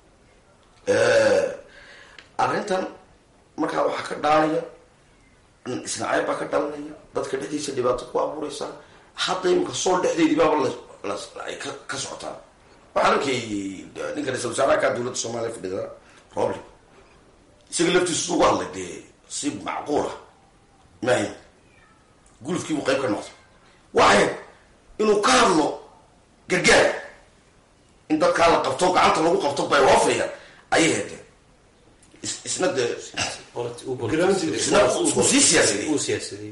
arrintan markaa waxaa ka dhaanaya isnacayb baa ka dhalanaya dadka dhexdiisa dhibaato ku abuureysa hadda imika sool dhexdeedii baaba ay ka socotaan waxaa arkayy ninka ra-isul wasaaraha dowladda soomaaliya fadhida roble isaga laftiisu ugu hadlay dee si macquula mahay gulufkii buu qayb ka noqday waxay inuu ka hadlo gargaar in dadkaa la qabto gacanta lagu qabto bay hoofayaan ayay heedeen isna dee isna isku sii siyaasadey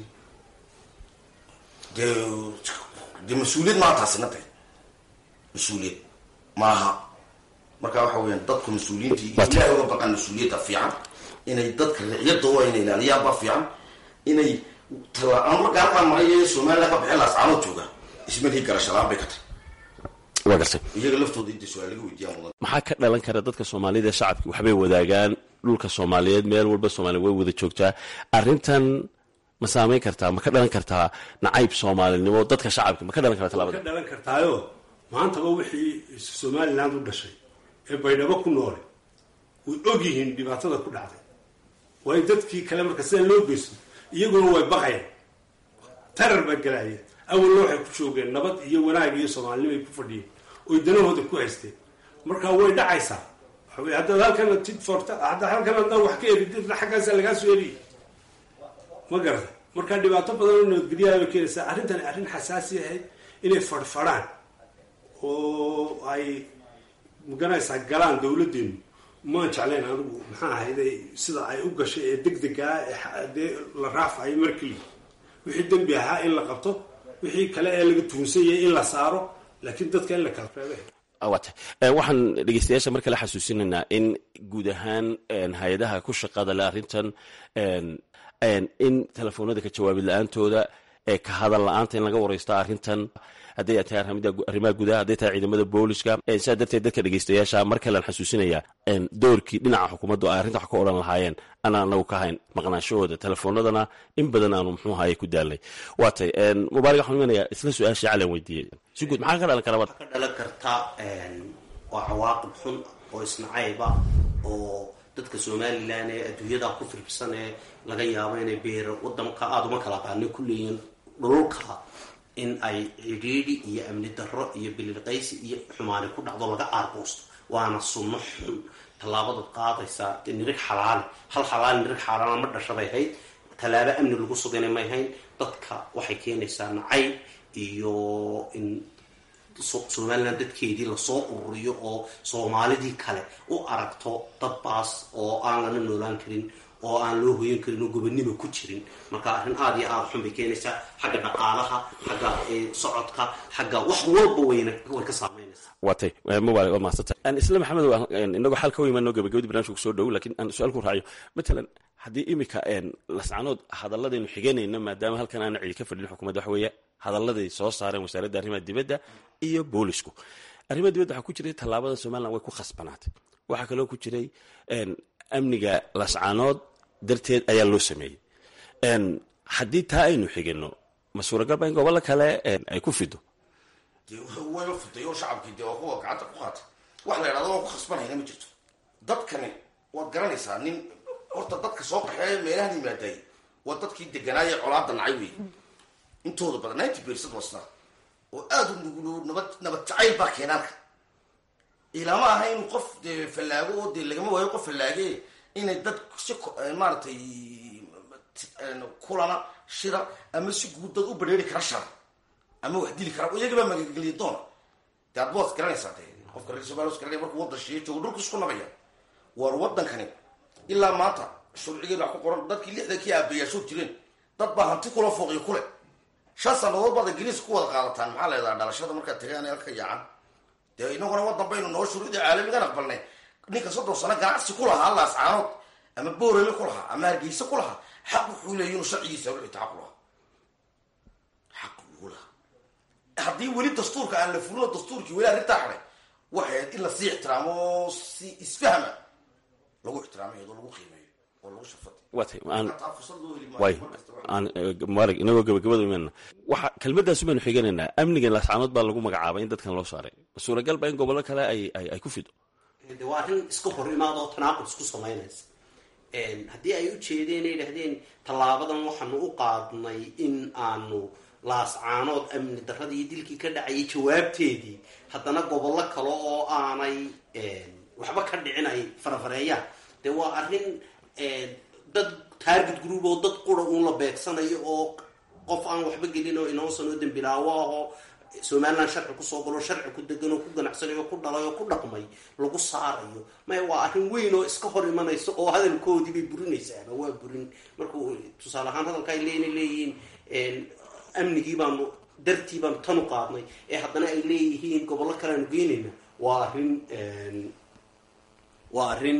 dee dee mas-uuliyad maa taasina de mas-uuliyad maaha marka waxa weyaan dadku mas-uuliyiintii ilahay uga baqaan mas-uuliyadda fiican inay dadka riciyadda waa inay ilaaliyaan baa fiican inay tala marka halkaan marayo somaliland ka baxeen laascaanood jooga ismalhii garashalaan bay ka tahay waa gartay iyaga laftooda inta su-aal laga weydiiyaan mudan maxaa ka dhalan kara dadka soomaalida shacabki waxbay wadaagaan dhulka soomaaliyeed meel walba soomaliya way wada joogtaa arrintan ma saameyn kartaa ma ka dhalan kartaa nacayb soomaalinimo dadka shacabka ma ka dhalan kartaa ka labada dhalan kartaayo maantaba wixii somaliland u dhashay ee baydhabo ku noole way og yihiin dhibaatada ku dhacday waayo dadkii kale marka sidaa loo geysto iyaguna way baqayaan tarar baa gelaya awalna waxay ku joogeen nabad iyo wanaag iyo soomaalinimo ay ku fadhiyeen oy danahooda ku haysteen marka way dhacaysaa waxa wey haddaad halkana tid forta hadda halkan haddaa wax ka erididna xaggaasa lagaa soo eriye ma garata marka dhibaato badan oo nabadgelyaha bay keenaysaa arrintani arrin xasaasi ahayd inay fadhfadhaan oo ay maganaysaa galaan dawladdeenu maan jeclayn anigu maxaa ahayde sida ay u gashay ee degdegaa ee dee la raafayo markeli wixii dembi ahaa in la qabto wixii kale ee laga tuunsan yahay in la saaro laakiin dadka in la kala reebay waata waxaan dhegeystayaasha mar kale xasuusinaynaa in guud ahaan hay-adaha ku shaqada le arrintan in telefoonada ka jawaabid la-aantooda ee ka hadal la-aanta in laga wareysto arrintan hadday tahay arrimaha gudaha hadday tahay ciidamada booliska sidaa darteed dadka dhegeystayaasha mar kalean xasuusinaya doorkii dhinaca xukuumaddu ay arrinta wax ka odhan lahaayeen anaan anagu ka hayn maqnaanshahooda telefoonadana in badan aanu muxuu ahaye ku daalnay waatay mubaarig waxaan imanayaa isla su-aashii calan weydiiyey si guud maxaa ka dhalan kara ka dhalan karta waa cawaaqib xun oo isnacayba oo dadka somalilan ee adduunyada ku firbsan ee laga yaabo inay beer wadanka aada uma kala qaana ku leeyihiin dhululka in ay cidhiidhi iyo amni darro iyo bililqaysi iyo xumaani ku dhacdo laga aargoosto waana sunno xun tallaabadaad qaadaysaa nirig xalaali hal xalaali nirig xaalaala ma dhashabay hayd tallaabo amni lagu sugana may hayn dadka waxay keenaysaa nacayb iyo in somalilan dadkeedii lasoo ururiyo oo soomaalidii kale u aragto dad baas oo aan lana noolaan karin oo aan loo hoyan karin oo gobonimo ku jirin marka arrin aada iyo aada xun bay keenaysaa xagga dhaqaalaha xagga socodka xagga wax walba wayna way ka saameynaysaa waatay mubaarig waa mahadsantay isla maxamed inagoo xal ka weymaano gabagabadii barnamijka kusoo dhow lakiin aan su-aal ku raaciyo matalan haddii imika lascanood hadaladaynu xiganayno maadaama halkan aana cidi ka fadhin xukuumadda waxa weeye hadalladay soo saareen wasaaradda arrimaha dibadda iyo boolisku arrimaha dibadda waxaa ku jiray tallaabada somalilan way ku khasbanaatay waxaa kaloo ku jiray amniga lascanood darteed ayaa loo sameeyey haddii taa aynu xigano ma suuragalba in gobollo kale ay ku fido dee wayba fuday oo shacabkii dee waa kuwa gacanta ku qaatay wax la idhahdo waan ku khasbanayna ma jirto dadkani waad garanaysaa nin horta dadka soo qaxeeya meelahan yimaadaay waa dadkii deganaaye colaada nacay wey intooda badan ninety percent wasna oo aada u nugulo nabad nabad jacayl baa keenaanka ilama aha inuu qof dee fallaago oo dee lagama waayo qof fallaage inay dad si maaragtay kulana shira ama si guud dad u badheeri kara shara ama wax dili kara iyagabaa magageliya doona dee aad bood garanaysaa dee qofka reer somalia garanaya markuu waddan shiiya joogo dhulku isku nabaya war waddankani ilaa maanta sharcigeen wax ku qoran dadkii lixdankii aabayaashood jireen dad baa hanti kula fooqiyo kule shan sannadood baad ingiriis ku wada qaadataan maxaa leedaha dhalashada markaad tagaan halka yaacan dee inaguna waddan baynu noo shuruudii caalamigan aqbalnay ninka soddon sano ganacsi ku lahaa laascaanood ama boorele ku lahaa ama hargeysa ku lahaa xaq wuxuu leeya inuu sharcigiisa ruxita xaq u lahaa xaq ugu lahaa haddii weli dastuurka aan la fulino dastuurkii weli arrintaa xaday waxay ahayd in lasii ixtiraamo si isfahma lagu ixtiraamo iyadoo lagu qiimeeyo oo lagu shafad waatay aan way aan mubaarag inagoo gabagabada imanna waxa kelmadaasu baynu xiganaynaa amnigan laascaanood baa lagu magacaabay in dadkan loo saaray suuragal ba in gobollo kale ay ay ay ku fido de waa arrin iska hor imaada oo tanaaqud isku samaynaysa haddii ay u jeedeen ay dhahdeen tallaabadan waxaanu u qaadnay in aanu laascaanood amni darradii iyo dilkii ka dhacayay jawaabteedii haddana gobollo kale oo aanay waxba ka dhicin ay farafareeyaan dee waa arrin dad target group oo dad qura uun la beegsanayo oo qof aan waxba gelin oo inoosan oo dembilaawo ahoo somaliland sharci kusoo galo sharci ku degan oo ku ganacsanayo oo ku dhalay oo ku dhaqmay lagu saarayo maya waa arrin weyn oo iska hor imanaysa oo hadalkoodii bay burinaysaaba waa burin markuu tusaale ahaan hadalka ay leena leeyihiin amnigii baanu dartii baanu tan u qaadnay ee haddana ay leeyihiin gobollo kale aanu geynayna waa arrin waa arrin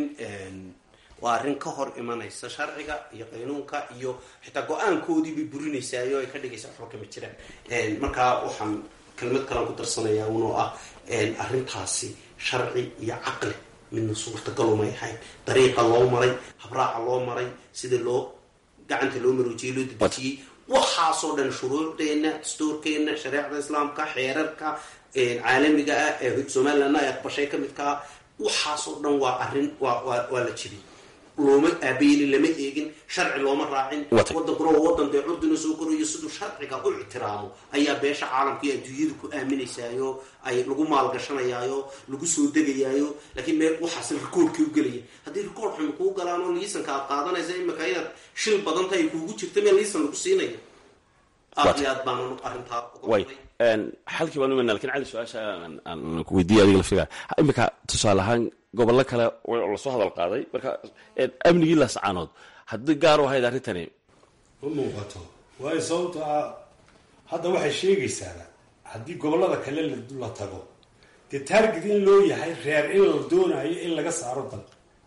waa arrin ka hor imanaysa sharciga iyo qaynuunka iyo xitaa go-aankoodii bay burinaysaayoo ay ka dhigaysa waxba kama jiraan markaa waxaan kelmad kalaan ku darsanayaa unoo ah arrintaasi sharci iyo caqli midna suurtagalumay ahayn dariiqa loo maray habraaca loo maray sida loo gacanta loo maroojiyey loo dedejiyey waxaasoo dhan shuruucdeenna dastuurkeenna shareecda islaamka xeerarka caalamiga ah ee somalilandna ay aqbashay ka midkaa waxaasoo dhan waa arrin waa waa waa la jibiyey looma aabeelin lama eegin sharci looma raacin wadankuna waa wadan dee curdina soo korayo siduu sharciga u ictiraamo ayaa beesha caalamka iyo adduunyada ku aaminaysaayo ay lagu maalgashanayaayo lagu soo degayaayo laakiin meel waxaas rikoorkii u gelaya haddii rikoor xumi kuu galaan oo liisanka aad qaadanaysa imika inaad shil badanta ay kuugu jirta meel liisan lagu siinayo aad iyo aad baan arrintaa way xalkii baan imanaa lakin cali su-aasha aan ku weydiiyay adiga laftigaa imika tusaale ahaan gobollo kale lasoo hadal qaaday marka amnigii laascaanood haddii gaar u ahayd arrintani ma muuqato waayo sababto ah hadda waxay sheegaysaaba haddii gobollada kale la tago dee taarget in loo yahay reer in la doonayo in laga saaro dal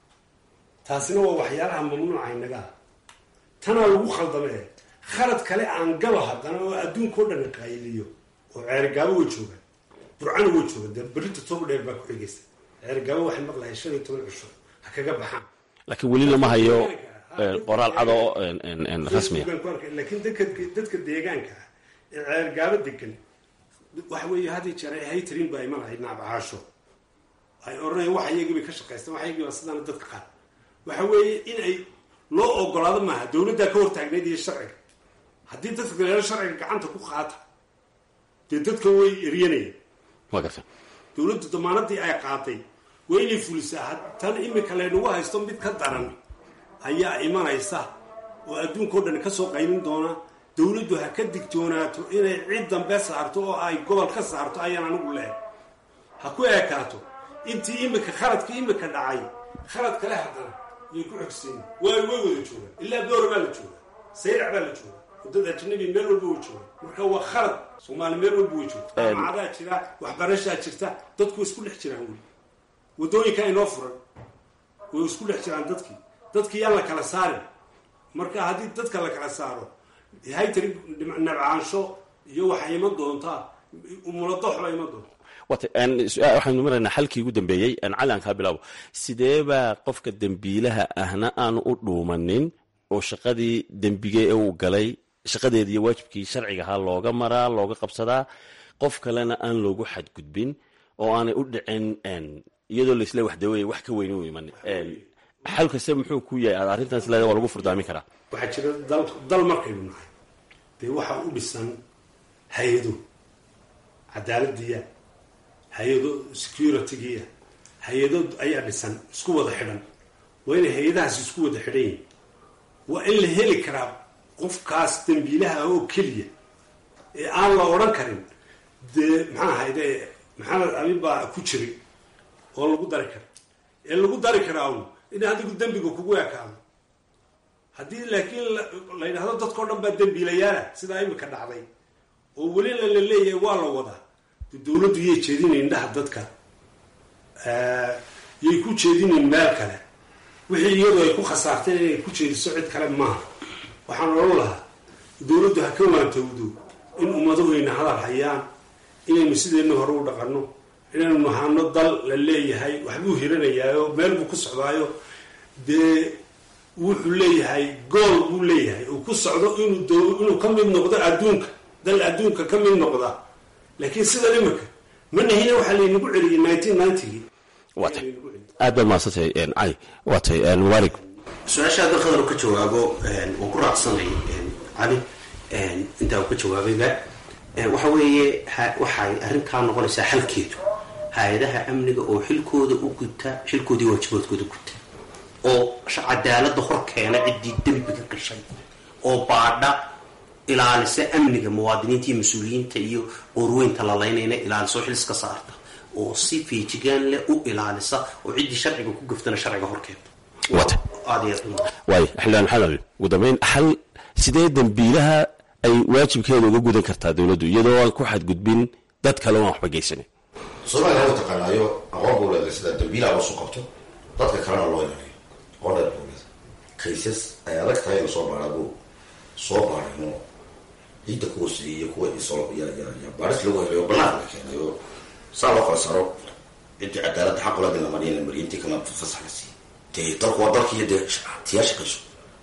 taasina waa waxyaalaha mamnuuca inagaa tanaa lagu khaldamee khalad kale aan galo haddana oo adduunka o dhan qayliyo oo ceerigaabo way joogaan burcana way joogaan dee berrinta toba dheer baa ku xigaysa ceerigaabo waxay maqlahay shan iyo toban cisho ha kaga baxaan laakiin weli lama hayo qoraal cad oo rasmiya laakiin dadka dadka deegaanka ah ee ceergaabo degan waxa weeye had iyo jeer ay haytarin baa imanaya naabacaasho ay odhanayaan wax iyagii bay ka shaqaystaan wax iyagii baa sidaana dadka qaar waxa weeye in ay loo ogolaado maaha dawladdaa ka hortaagnayd iyo sharciga haddii dadka galeelo sharciga gacanta ku qaata dee dadka way eryanayaan waa garta dawladdu damaanadii ay qaatay waa inay fulisaa tan imika laynagu haysto mid ka daran ayaa imanaysa oo adduunka o dhan kasoo qaynin doona dawladdu ha ka digtoonaato inay cid dambe saarto oo ay gobol ka saarto ayaan anigu leeh ha ku eekaato intii imika khaladkii imika dhacay khalad kale haddana yay ku xogseyn waay way wada joogaan ilaa boora baa la jooga sayrac baa la jooga dad ajnabi meel walba way joogaan marka waa khalad soomaali meel walba way joogta jaamacadaa jira waxbarashaa jirta dadku way isku dhex jiraan weli waddooyinka inoo furan way isku dhex jiraan dadkii dadkii yaan la kala saarin marka haddii dadka la kala saaro haytari nabcaansho iyo waxay iman doontaa muladax baa iman doonta wata waxaanu maraynaa xalkii ugu dambeeyey cali aan kaa bilaabo sidee baa qofka dembiilaha ahna aanu u dhuumanin oo shaqadii dembige ee uu galay shaqadeedi iyo waajibkii sharciga ahaa looga maraa looga qabsadaa qof kalena aan loogu xadgudbin oo aanay u dhicin iyadoo laisle waxdawey wax ka weyni u iman xal kaste muxuu ku yahay aad arrintaas leeda waa lagu furdaamin karaa waxaa jira dal dal markaynu nahay dee waxaa u dhisan hay-ado cadaaladiya hay-ado securitygiya hay-adood ayaa dhisan isku wada xidhan waa inay hay-adahaas isku wada xidhan yihin waa in la heli karaa qofkaas dambiilaha oo keliya ee aan la odhan karin dee maxaa ahayde maxamed abib baa ku jiray oo lagu dari kara ee lagu dari karaa un in adigu dembiga kugu ekaado haddii laakiin la yidhahdo dadkao dhan baa dembiilayaala sidaa imika dhacday oo welina la leeyahay waa la wadaa de dawladdu yay jeedinayn indhaha dadka yay ku jeedinayn meel kale wixii iyadu ay ku khasaarteen inay ku jeediso cid kale maaha waxaan odhan lahaa dawladdu ha ka waantowdo in ummadahuyna hadal hayaan inaynu sideenna hore u dhaqanno inaynu nahano dal la leeyahay waxbuu hiranayaayo meel buu ku socdaayo dee wuxuu leeyahay gool buu leeyahay uu ku socdo inuu inuu ka mid noqdo adduunka dal adduunka ka mid noqda laakiin sidan imika ma nahina waxaa laynagu celiyay nineteen ninetygii waatay aad baad mahadsantay cali waatay mubaarig su-aasha hadda khadar ka jawaabo waan ku raacsanay cali intaa uu ka jawaabayba waxa weeye waxay arrinkaa noqonaysaa xalkeedu hay-adaha amniga oo xilkooda u guta xilkoodii waajibaadkooda guta oo cadaalada hor keena ciddii dembiga gashay oo baadha ilaalisa amniga muwaadiniinta iyo mas-uuliyiinta iyo qoorweynta lalaynayna ilaaliso xiliska saarta oo si feejigaan leh u ilaalisa oo ciddii sharciga ku gaftana sharciga horkeenta waatay aad iyo waay xildhibaan maxamed abi ugu dambeyn xal sidee dembiilaha ay waajibkeeda uga gudan kartaa dawladdu iyadoo aan ku xadgudbin dad kale oan waxba geysanin soomaaliya waa taqaanaayo aqoon buu leedahay sida dambiilaha loosu qabto dadka kalena loo ilaaliyo aqoon dheer buu leedahay kaysas ay adag tahay in lasoo baaraa buu soo baarayno ciidda kuwa siiyey kuwa isolo ya ya ya baaris lagu helayo banaanka la keenay oo saa loo kala saaro ciddii cadaaladda xaq ulaadin la mariya la mariya intii kalena fasax la siiyey dee dalku waa dalkiiyo dee tiyaa shaqayso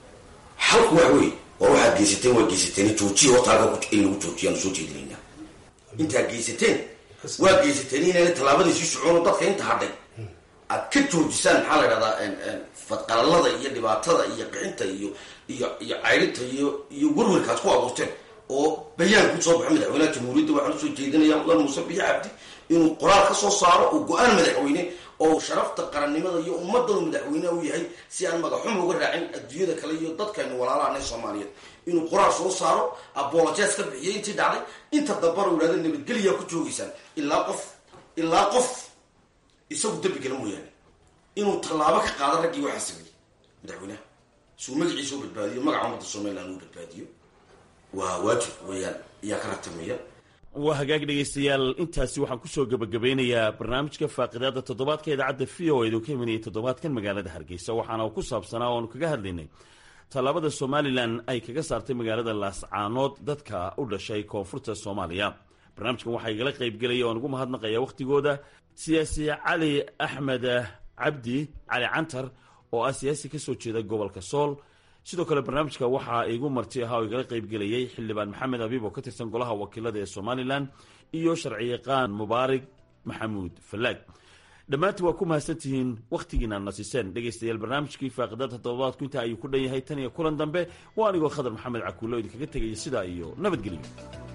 xalku waxa weeye war waxaad geysateen waa geysateen joojiya hortaaga in lagu joojiyaan soo jeedinaynaa intaad geysateen waa geysateen inayna tallaabadii sii socono dadka inta hadhay aad ka joojisaan maxaa la idhahdaa fadqalalada iyo dhibaatada iyo qixinta iyo iyo iyo cayrinta iyo iyo werwerka aad ku abuurteen oo bayaan ku soo baxo madaxweynaha jamhuuriyadda waxaan usoo jeedinaya mudan muuse biyo cabdi inuu qoraal ka soo saaro oo go-aan madaxweyne oo sharafta qarannimada iyo ummadanu madaxweyneha u yahay si aan magaxuma uga raacin adduunyada kale iyo dadkaynu walaalahanay soomaaliyeed inuu qoraal soo saaro abolojes ka bixiyay intii dhacday inta dambana u yihahda nabadgeliyaa ku joogaysaan ilaa qof ilaa qof isagu dembi gala mooyaane inuu tallaabo ka qaado raggii waxaa sameeyey madaxweynaha suu magaciisa u badbaadiyo magaca ummadda somaliland uu badbaadiyo waa waajib weeyaan ayaa ka ratamaya waa hagaag dhegaystayaal intaasi waxaan kusoo gebagabeynayaa barnaamijka faaqidaada toddobaadka idaacadda v o edu ka imanayay toddobaadkan magaalada hargeysa waxaana uu ku saabsanaa oanu kaga hadlaynay tallaabada somalilan ay kaga saartay magaalada laascaanood dadka u dhashay koonfurta soomaaliya barnaamijkan waxaa igala qaybgelaya oan ugu mahadnaqaya wakhtigooda siyaasi cali axmed cabdi cali cantar oo ah siyaasi kasoo jeeda gobolka sool sidoo kale barnaamijka waxaa igu marti ahaa oo igala qaybgelayay xildhibaan maxamed abiib oo ka tirsan golaha wakiilada ee somalilan iyo sharciyaqaan mubaarig maxamuud falaag dhammaantiin waa ku mahadsantihiin wakhtigiina nasiseen dhegaystayaal barnaamijkii faaqidada toddobaadku intaa ayuu ku dhan yahay tan iyo kulan dambe waa anigoo khadar maxamed cakuulo idinkaga tegaya sidaa iyo nabadgelyo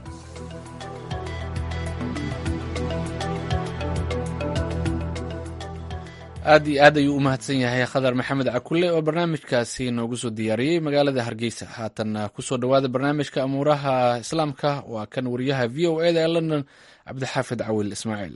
aad iyo aad ayuu u mahadsan yahay khadar maxamed cakulle oo barnaamijkaasi noogu soo diyaariyey magaalada hargeysa haatanna kusoo dhowaada barnaamijka amuuraha islaamka waa kan wariyaha v o eda ee london cabdixaafid cawil ismaaciil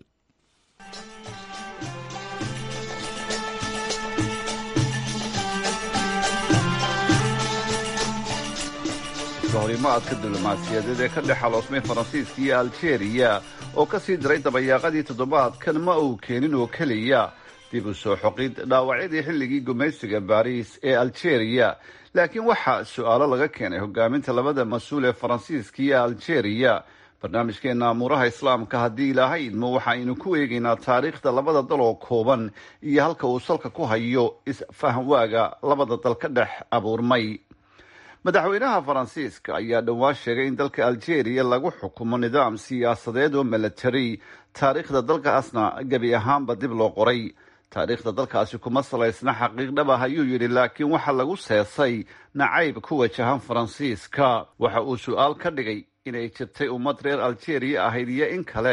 horimaadka diblomaasiyadeed ee ka dhex xaloosmay faransiiska iyo aljeeriya oo ka sii diray dabayaaqadii toddobaadkan ma uu keenin oo keliya dib u soo xoqid dhaawacyadii xilligii gumaysiga baariis ee aljeeriya laakiin waxaa su-aalo laga keenay hogaaminta labada mas-uul ee faransiiska iyo aljeeriya barnaamijkeena amuuraha islaamka haddii ilaahay idmo waxaaynu ku eegaynaa taariikhda labada dal oo kooban iyo halka uu salka ku hayo isfahamwaaga labada dal ka dhex abuurmay madaxweynaha faransiiska ayaa dhowaan sheegay in dalka aljeeriya lagu xukumo nidaam siyaasadeed oo milatari taariikhda dalkaasna gebi ahaanba dib loo qoray taariikhda dalkaasi kuma salaysna xaqiiq dhab ah ayuu yidhi laakiin waxa lagu seesay nacayb ku wajahan faransiiska waxa uu su-aal ka dhigay inay jirtay ummad reer aljeeriya ahayd iyo in kale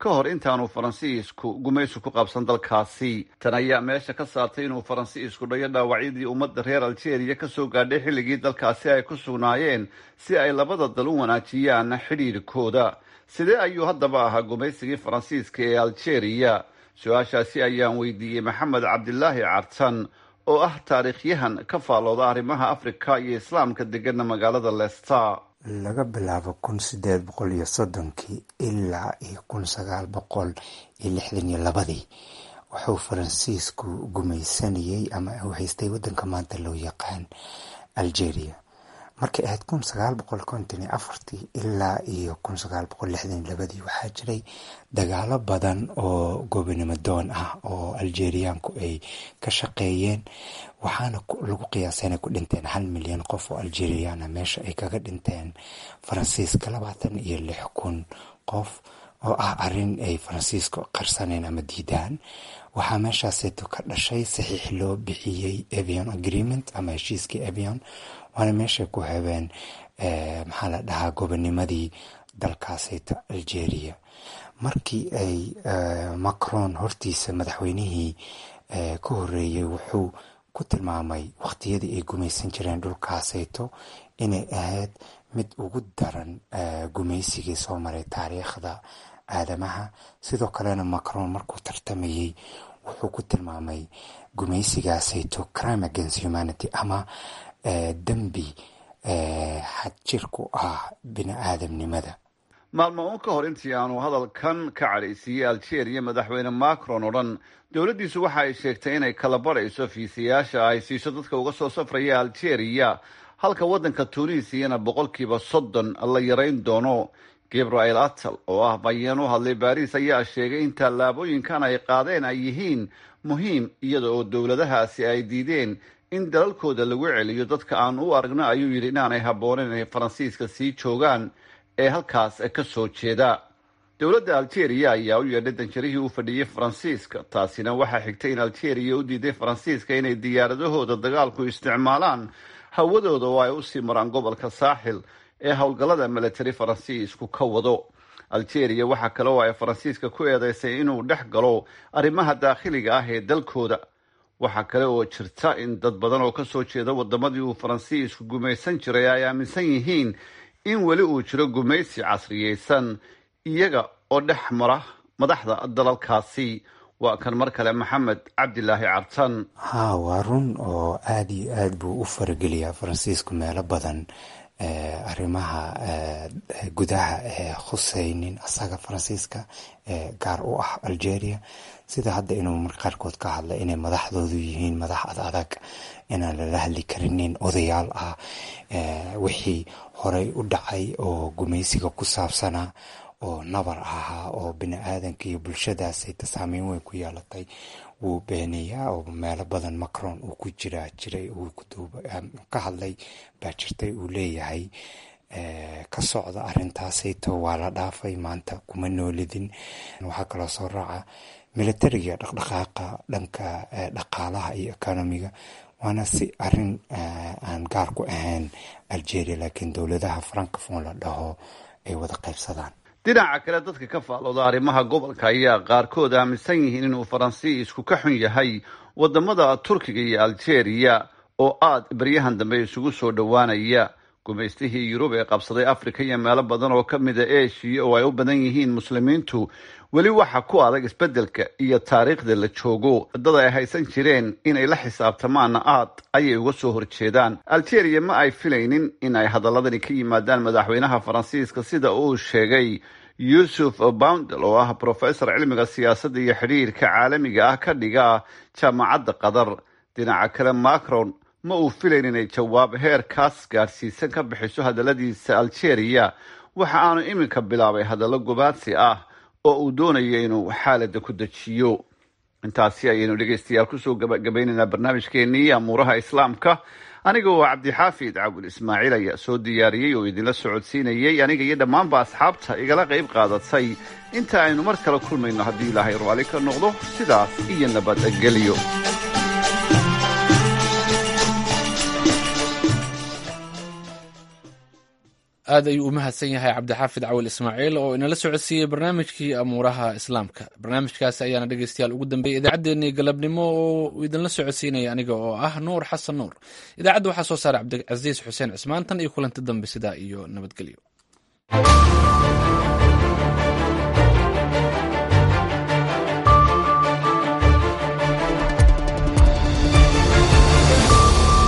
ka hor intaanu faransiisku gumaysi ku qabsan dalkaasi tan ayaa meesha ka saartay inuu faransiisku dhayo dhaawacyadii ummadda reer algeria kasoo gaadhay xilligii dalkaasi ay ku sugnaayeen si ay labada dal u wanaajiyaan xidhiirkooda sidee ayuu haddaba ahaa gumaysigii faransiiska ee algeria su-aashaasi ayaan weydiiyey maxamed cabdilaahi cartan oo ah taariikhyahan ka faalooda arrimaha afrika iyo islaamka degana magaalada leicester laga bilaabo kun sideed boqol iyo soddonkii ilaa iyo kun sagaal boqol iyo lixdan iyo labadii wuxuu faransiisku gumaysanayey ama uu haystay wadanka maanta loo yaqaan algeria markay ahayd kun sagaal boqol konton iyo afartii ilaa iyo kun sagaal boqol lixdan iyo labadii waxaa jiray dagaalo badan oo gobonimo doon ah oo algeriaanku ay ka shaqeeyeen waxaana lagu qiyaasay inay ku dhinteen hal milyan qof oo algeriana meesha ay kaga dhinteen faransiiska labaatan iyo lix kun qof oo ah arin ay faransiisku qarsaneen ama diidaan waxaa meeshaaseeto ka dhashay saxiix loo bixiyey avion agreement ama heshiiskii avion waana meeshay ku habeen maxaa la dhahaa gobonimadii dalkaaseyto algeria markii ay macron hortiisa madaxweynihii ka horeeyey wuxuu ku tilmaamay waqtiyadii ay gumaysan jireen dhulkaaseyto inay ahayd mid ugu daran gumaysigii soo maray taariikhda aadamaha sidoo kalena macron markuu tartamayey wuxuu ku tilmaamay gumaysigaaseyto crime against humanity ama dembi xadjir ku ah bini aadamnimada maalmo uun ka hor intii aanu hadalkan ka cadhaysiiyey algeria madaxweyne macron oo dhan dowladdiisu waxa ay sheegtay inay kala barayso fiisayaasha ay siiso dadka uga soo safraya algeria halka waddanka tunisiyana boqolkiiba soddon la yarayn doono gabriel atal oo ah bayeen u hadlay baariis ayaa sheegay in tallaabooyinkan ay qaadeen ay yihiin muhiim iyada oo dowladahaasi ay diideen in dalalkooda lagu celiyo dadka aan u aragno ayuu yidhi inaanay habbooneyn inay faransiiska sii joogaan ee halkaas ka soo jeeda dowladda algeria ayaa u yeedhay danjarihii u fadhiyey faransiiska taasina waxaa xigtay in algeria u diiday faransiiska inay diyaaradahooda dagaalku isticmaalaan hawadooda oo ay usii maraan gobolka saaxil ee howlgallada military faransiisku ka wado algeria waxaa kale oo ay faransiiska ku eedeysay inuu dhex galo arrimaha daakhiliga ah ee dalkooda waxaa kale oo jirta in dad badan oo kasoo jeeda wadamadii uu faransiisku gumaysan jiray ay aaminsan yihiin in weli uu jiro gumaysi casriyeysan iyaga oo dhex mara madaxda dalalkaasi waa kan mar kale maxamed cabdilaahi cartan ha waa run oo aada iyo aad buu u farageliyaa faransiisku meelo badan arrimaha gudaha ee khuseynin asaga faransiiska ee gaar u ah algeria sida hadda inuu mar qaarkood ka hadla inay madaxdoodu yihiin madax ad adag inaan lala hadli karinin odayaal ah wixii horey u dhacay oo gumaysiga ku saabsanaa oo nabar ahaa oo bini aadanka iyo bulshadaasayta saameyn weyn ku yeelatay wuu beenayaa oo meelo badan macron uu ku jiraa jiray ka hadlay baa jirtay uu leeyahay ka socda arintaasayto waa la dhaafay maanta kuma noolidin waxaa kaloo soo raaca militariga dhaqdhaqaaqa dhanka dhaqaalaha iyo economiga waana si arin aan gaar ku ahayn algeria laakiin dowladaha francofon la dhaho ay wada qaybsadaan dhinaca kale dadka ka faalooda arrimaha gobolka ayaa qaarkood aaminsan yihiin inuu faransiisku ka xun yahay wadamada turkiga iyo algeria oo aada beryahan dambe isugu soo dhowaanaya gumaystihii yurub ee qabsaday africa iyo meelo badan oo ka mida eshiya oo ay u badan yihiin muslimiintu weli waxa ku adag isbeddelka iyo taariikhda la joogo dad ay haysan jireen inay la xisaabtamaanna aad ayay uga soo horjeedaan algeria ma ay filaynin in ay hadaladani ka yimaadaan madaxweynaha faransiiska sida uu sheegay yuusuf boundel oo ah professor cilmiga siyaasadda iyo xidhiirka caalamiga ah ka dhiga jaamacadda qatar dhinaca kale macron ma uu filayn inay jawaab heerkaas gaadhsiisan ka bixiso hadalladiisa algeria waxa aanu iminka bilaabay hadallo gobaadsi ah oo uu doonayo inuu xaalada ku dejiyo intaasi ayaynu dhegeystayaal kusoo gabagabaynaynaa barnaamijkeenii amuuraha islaamka aniga oo cabdixaafid cabul ismaaciil ayaa soo diyaariyey oo idinla socodsiinayey aniga iyo dhammaanba asxaabta igala qayb qaadatay inta aynu mar kale kulmayno haddii ilaahay raalli ka noqdo sidaas iyo nabadgelyo aad ayuu u mahadsan yahay cabdixaafid cawil ismaaciil oo inala socodsiiyey barnaamijkii amuuraha islaamka barnaamijkaasi ayaana dhegeystayaal ugu dambeeyey idaacaddeenii galabnimo oo idinla socodsiinaya aniga oo ah nuur xasan nuur idaacadda waxaa soo saaray cabdicasiis xuseen cismaan tan iyo kulanti dambe sidaa iyo nabadgelyo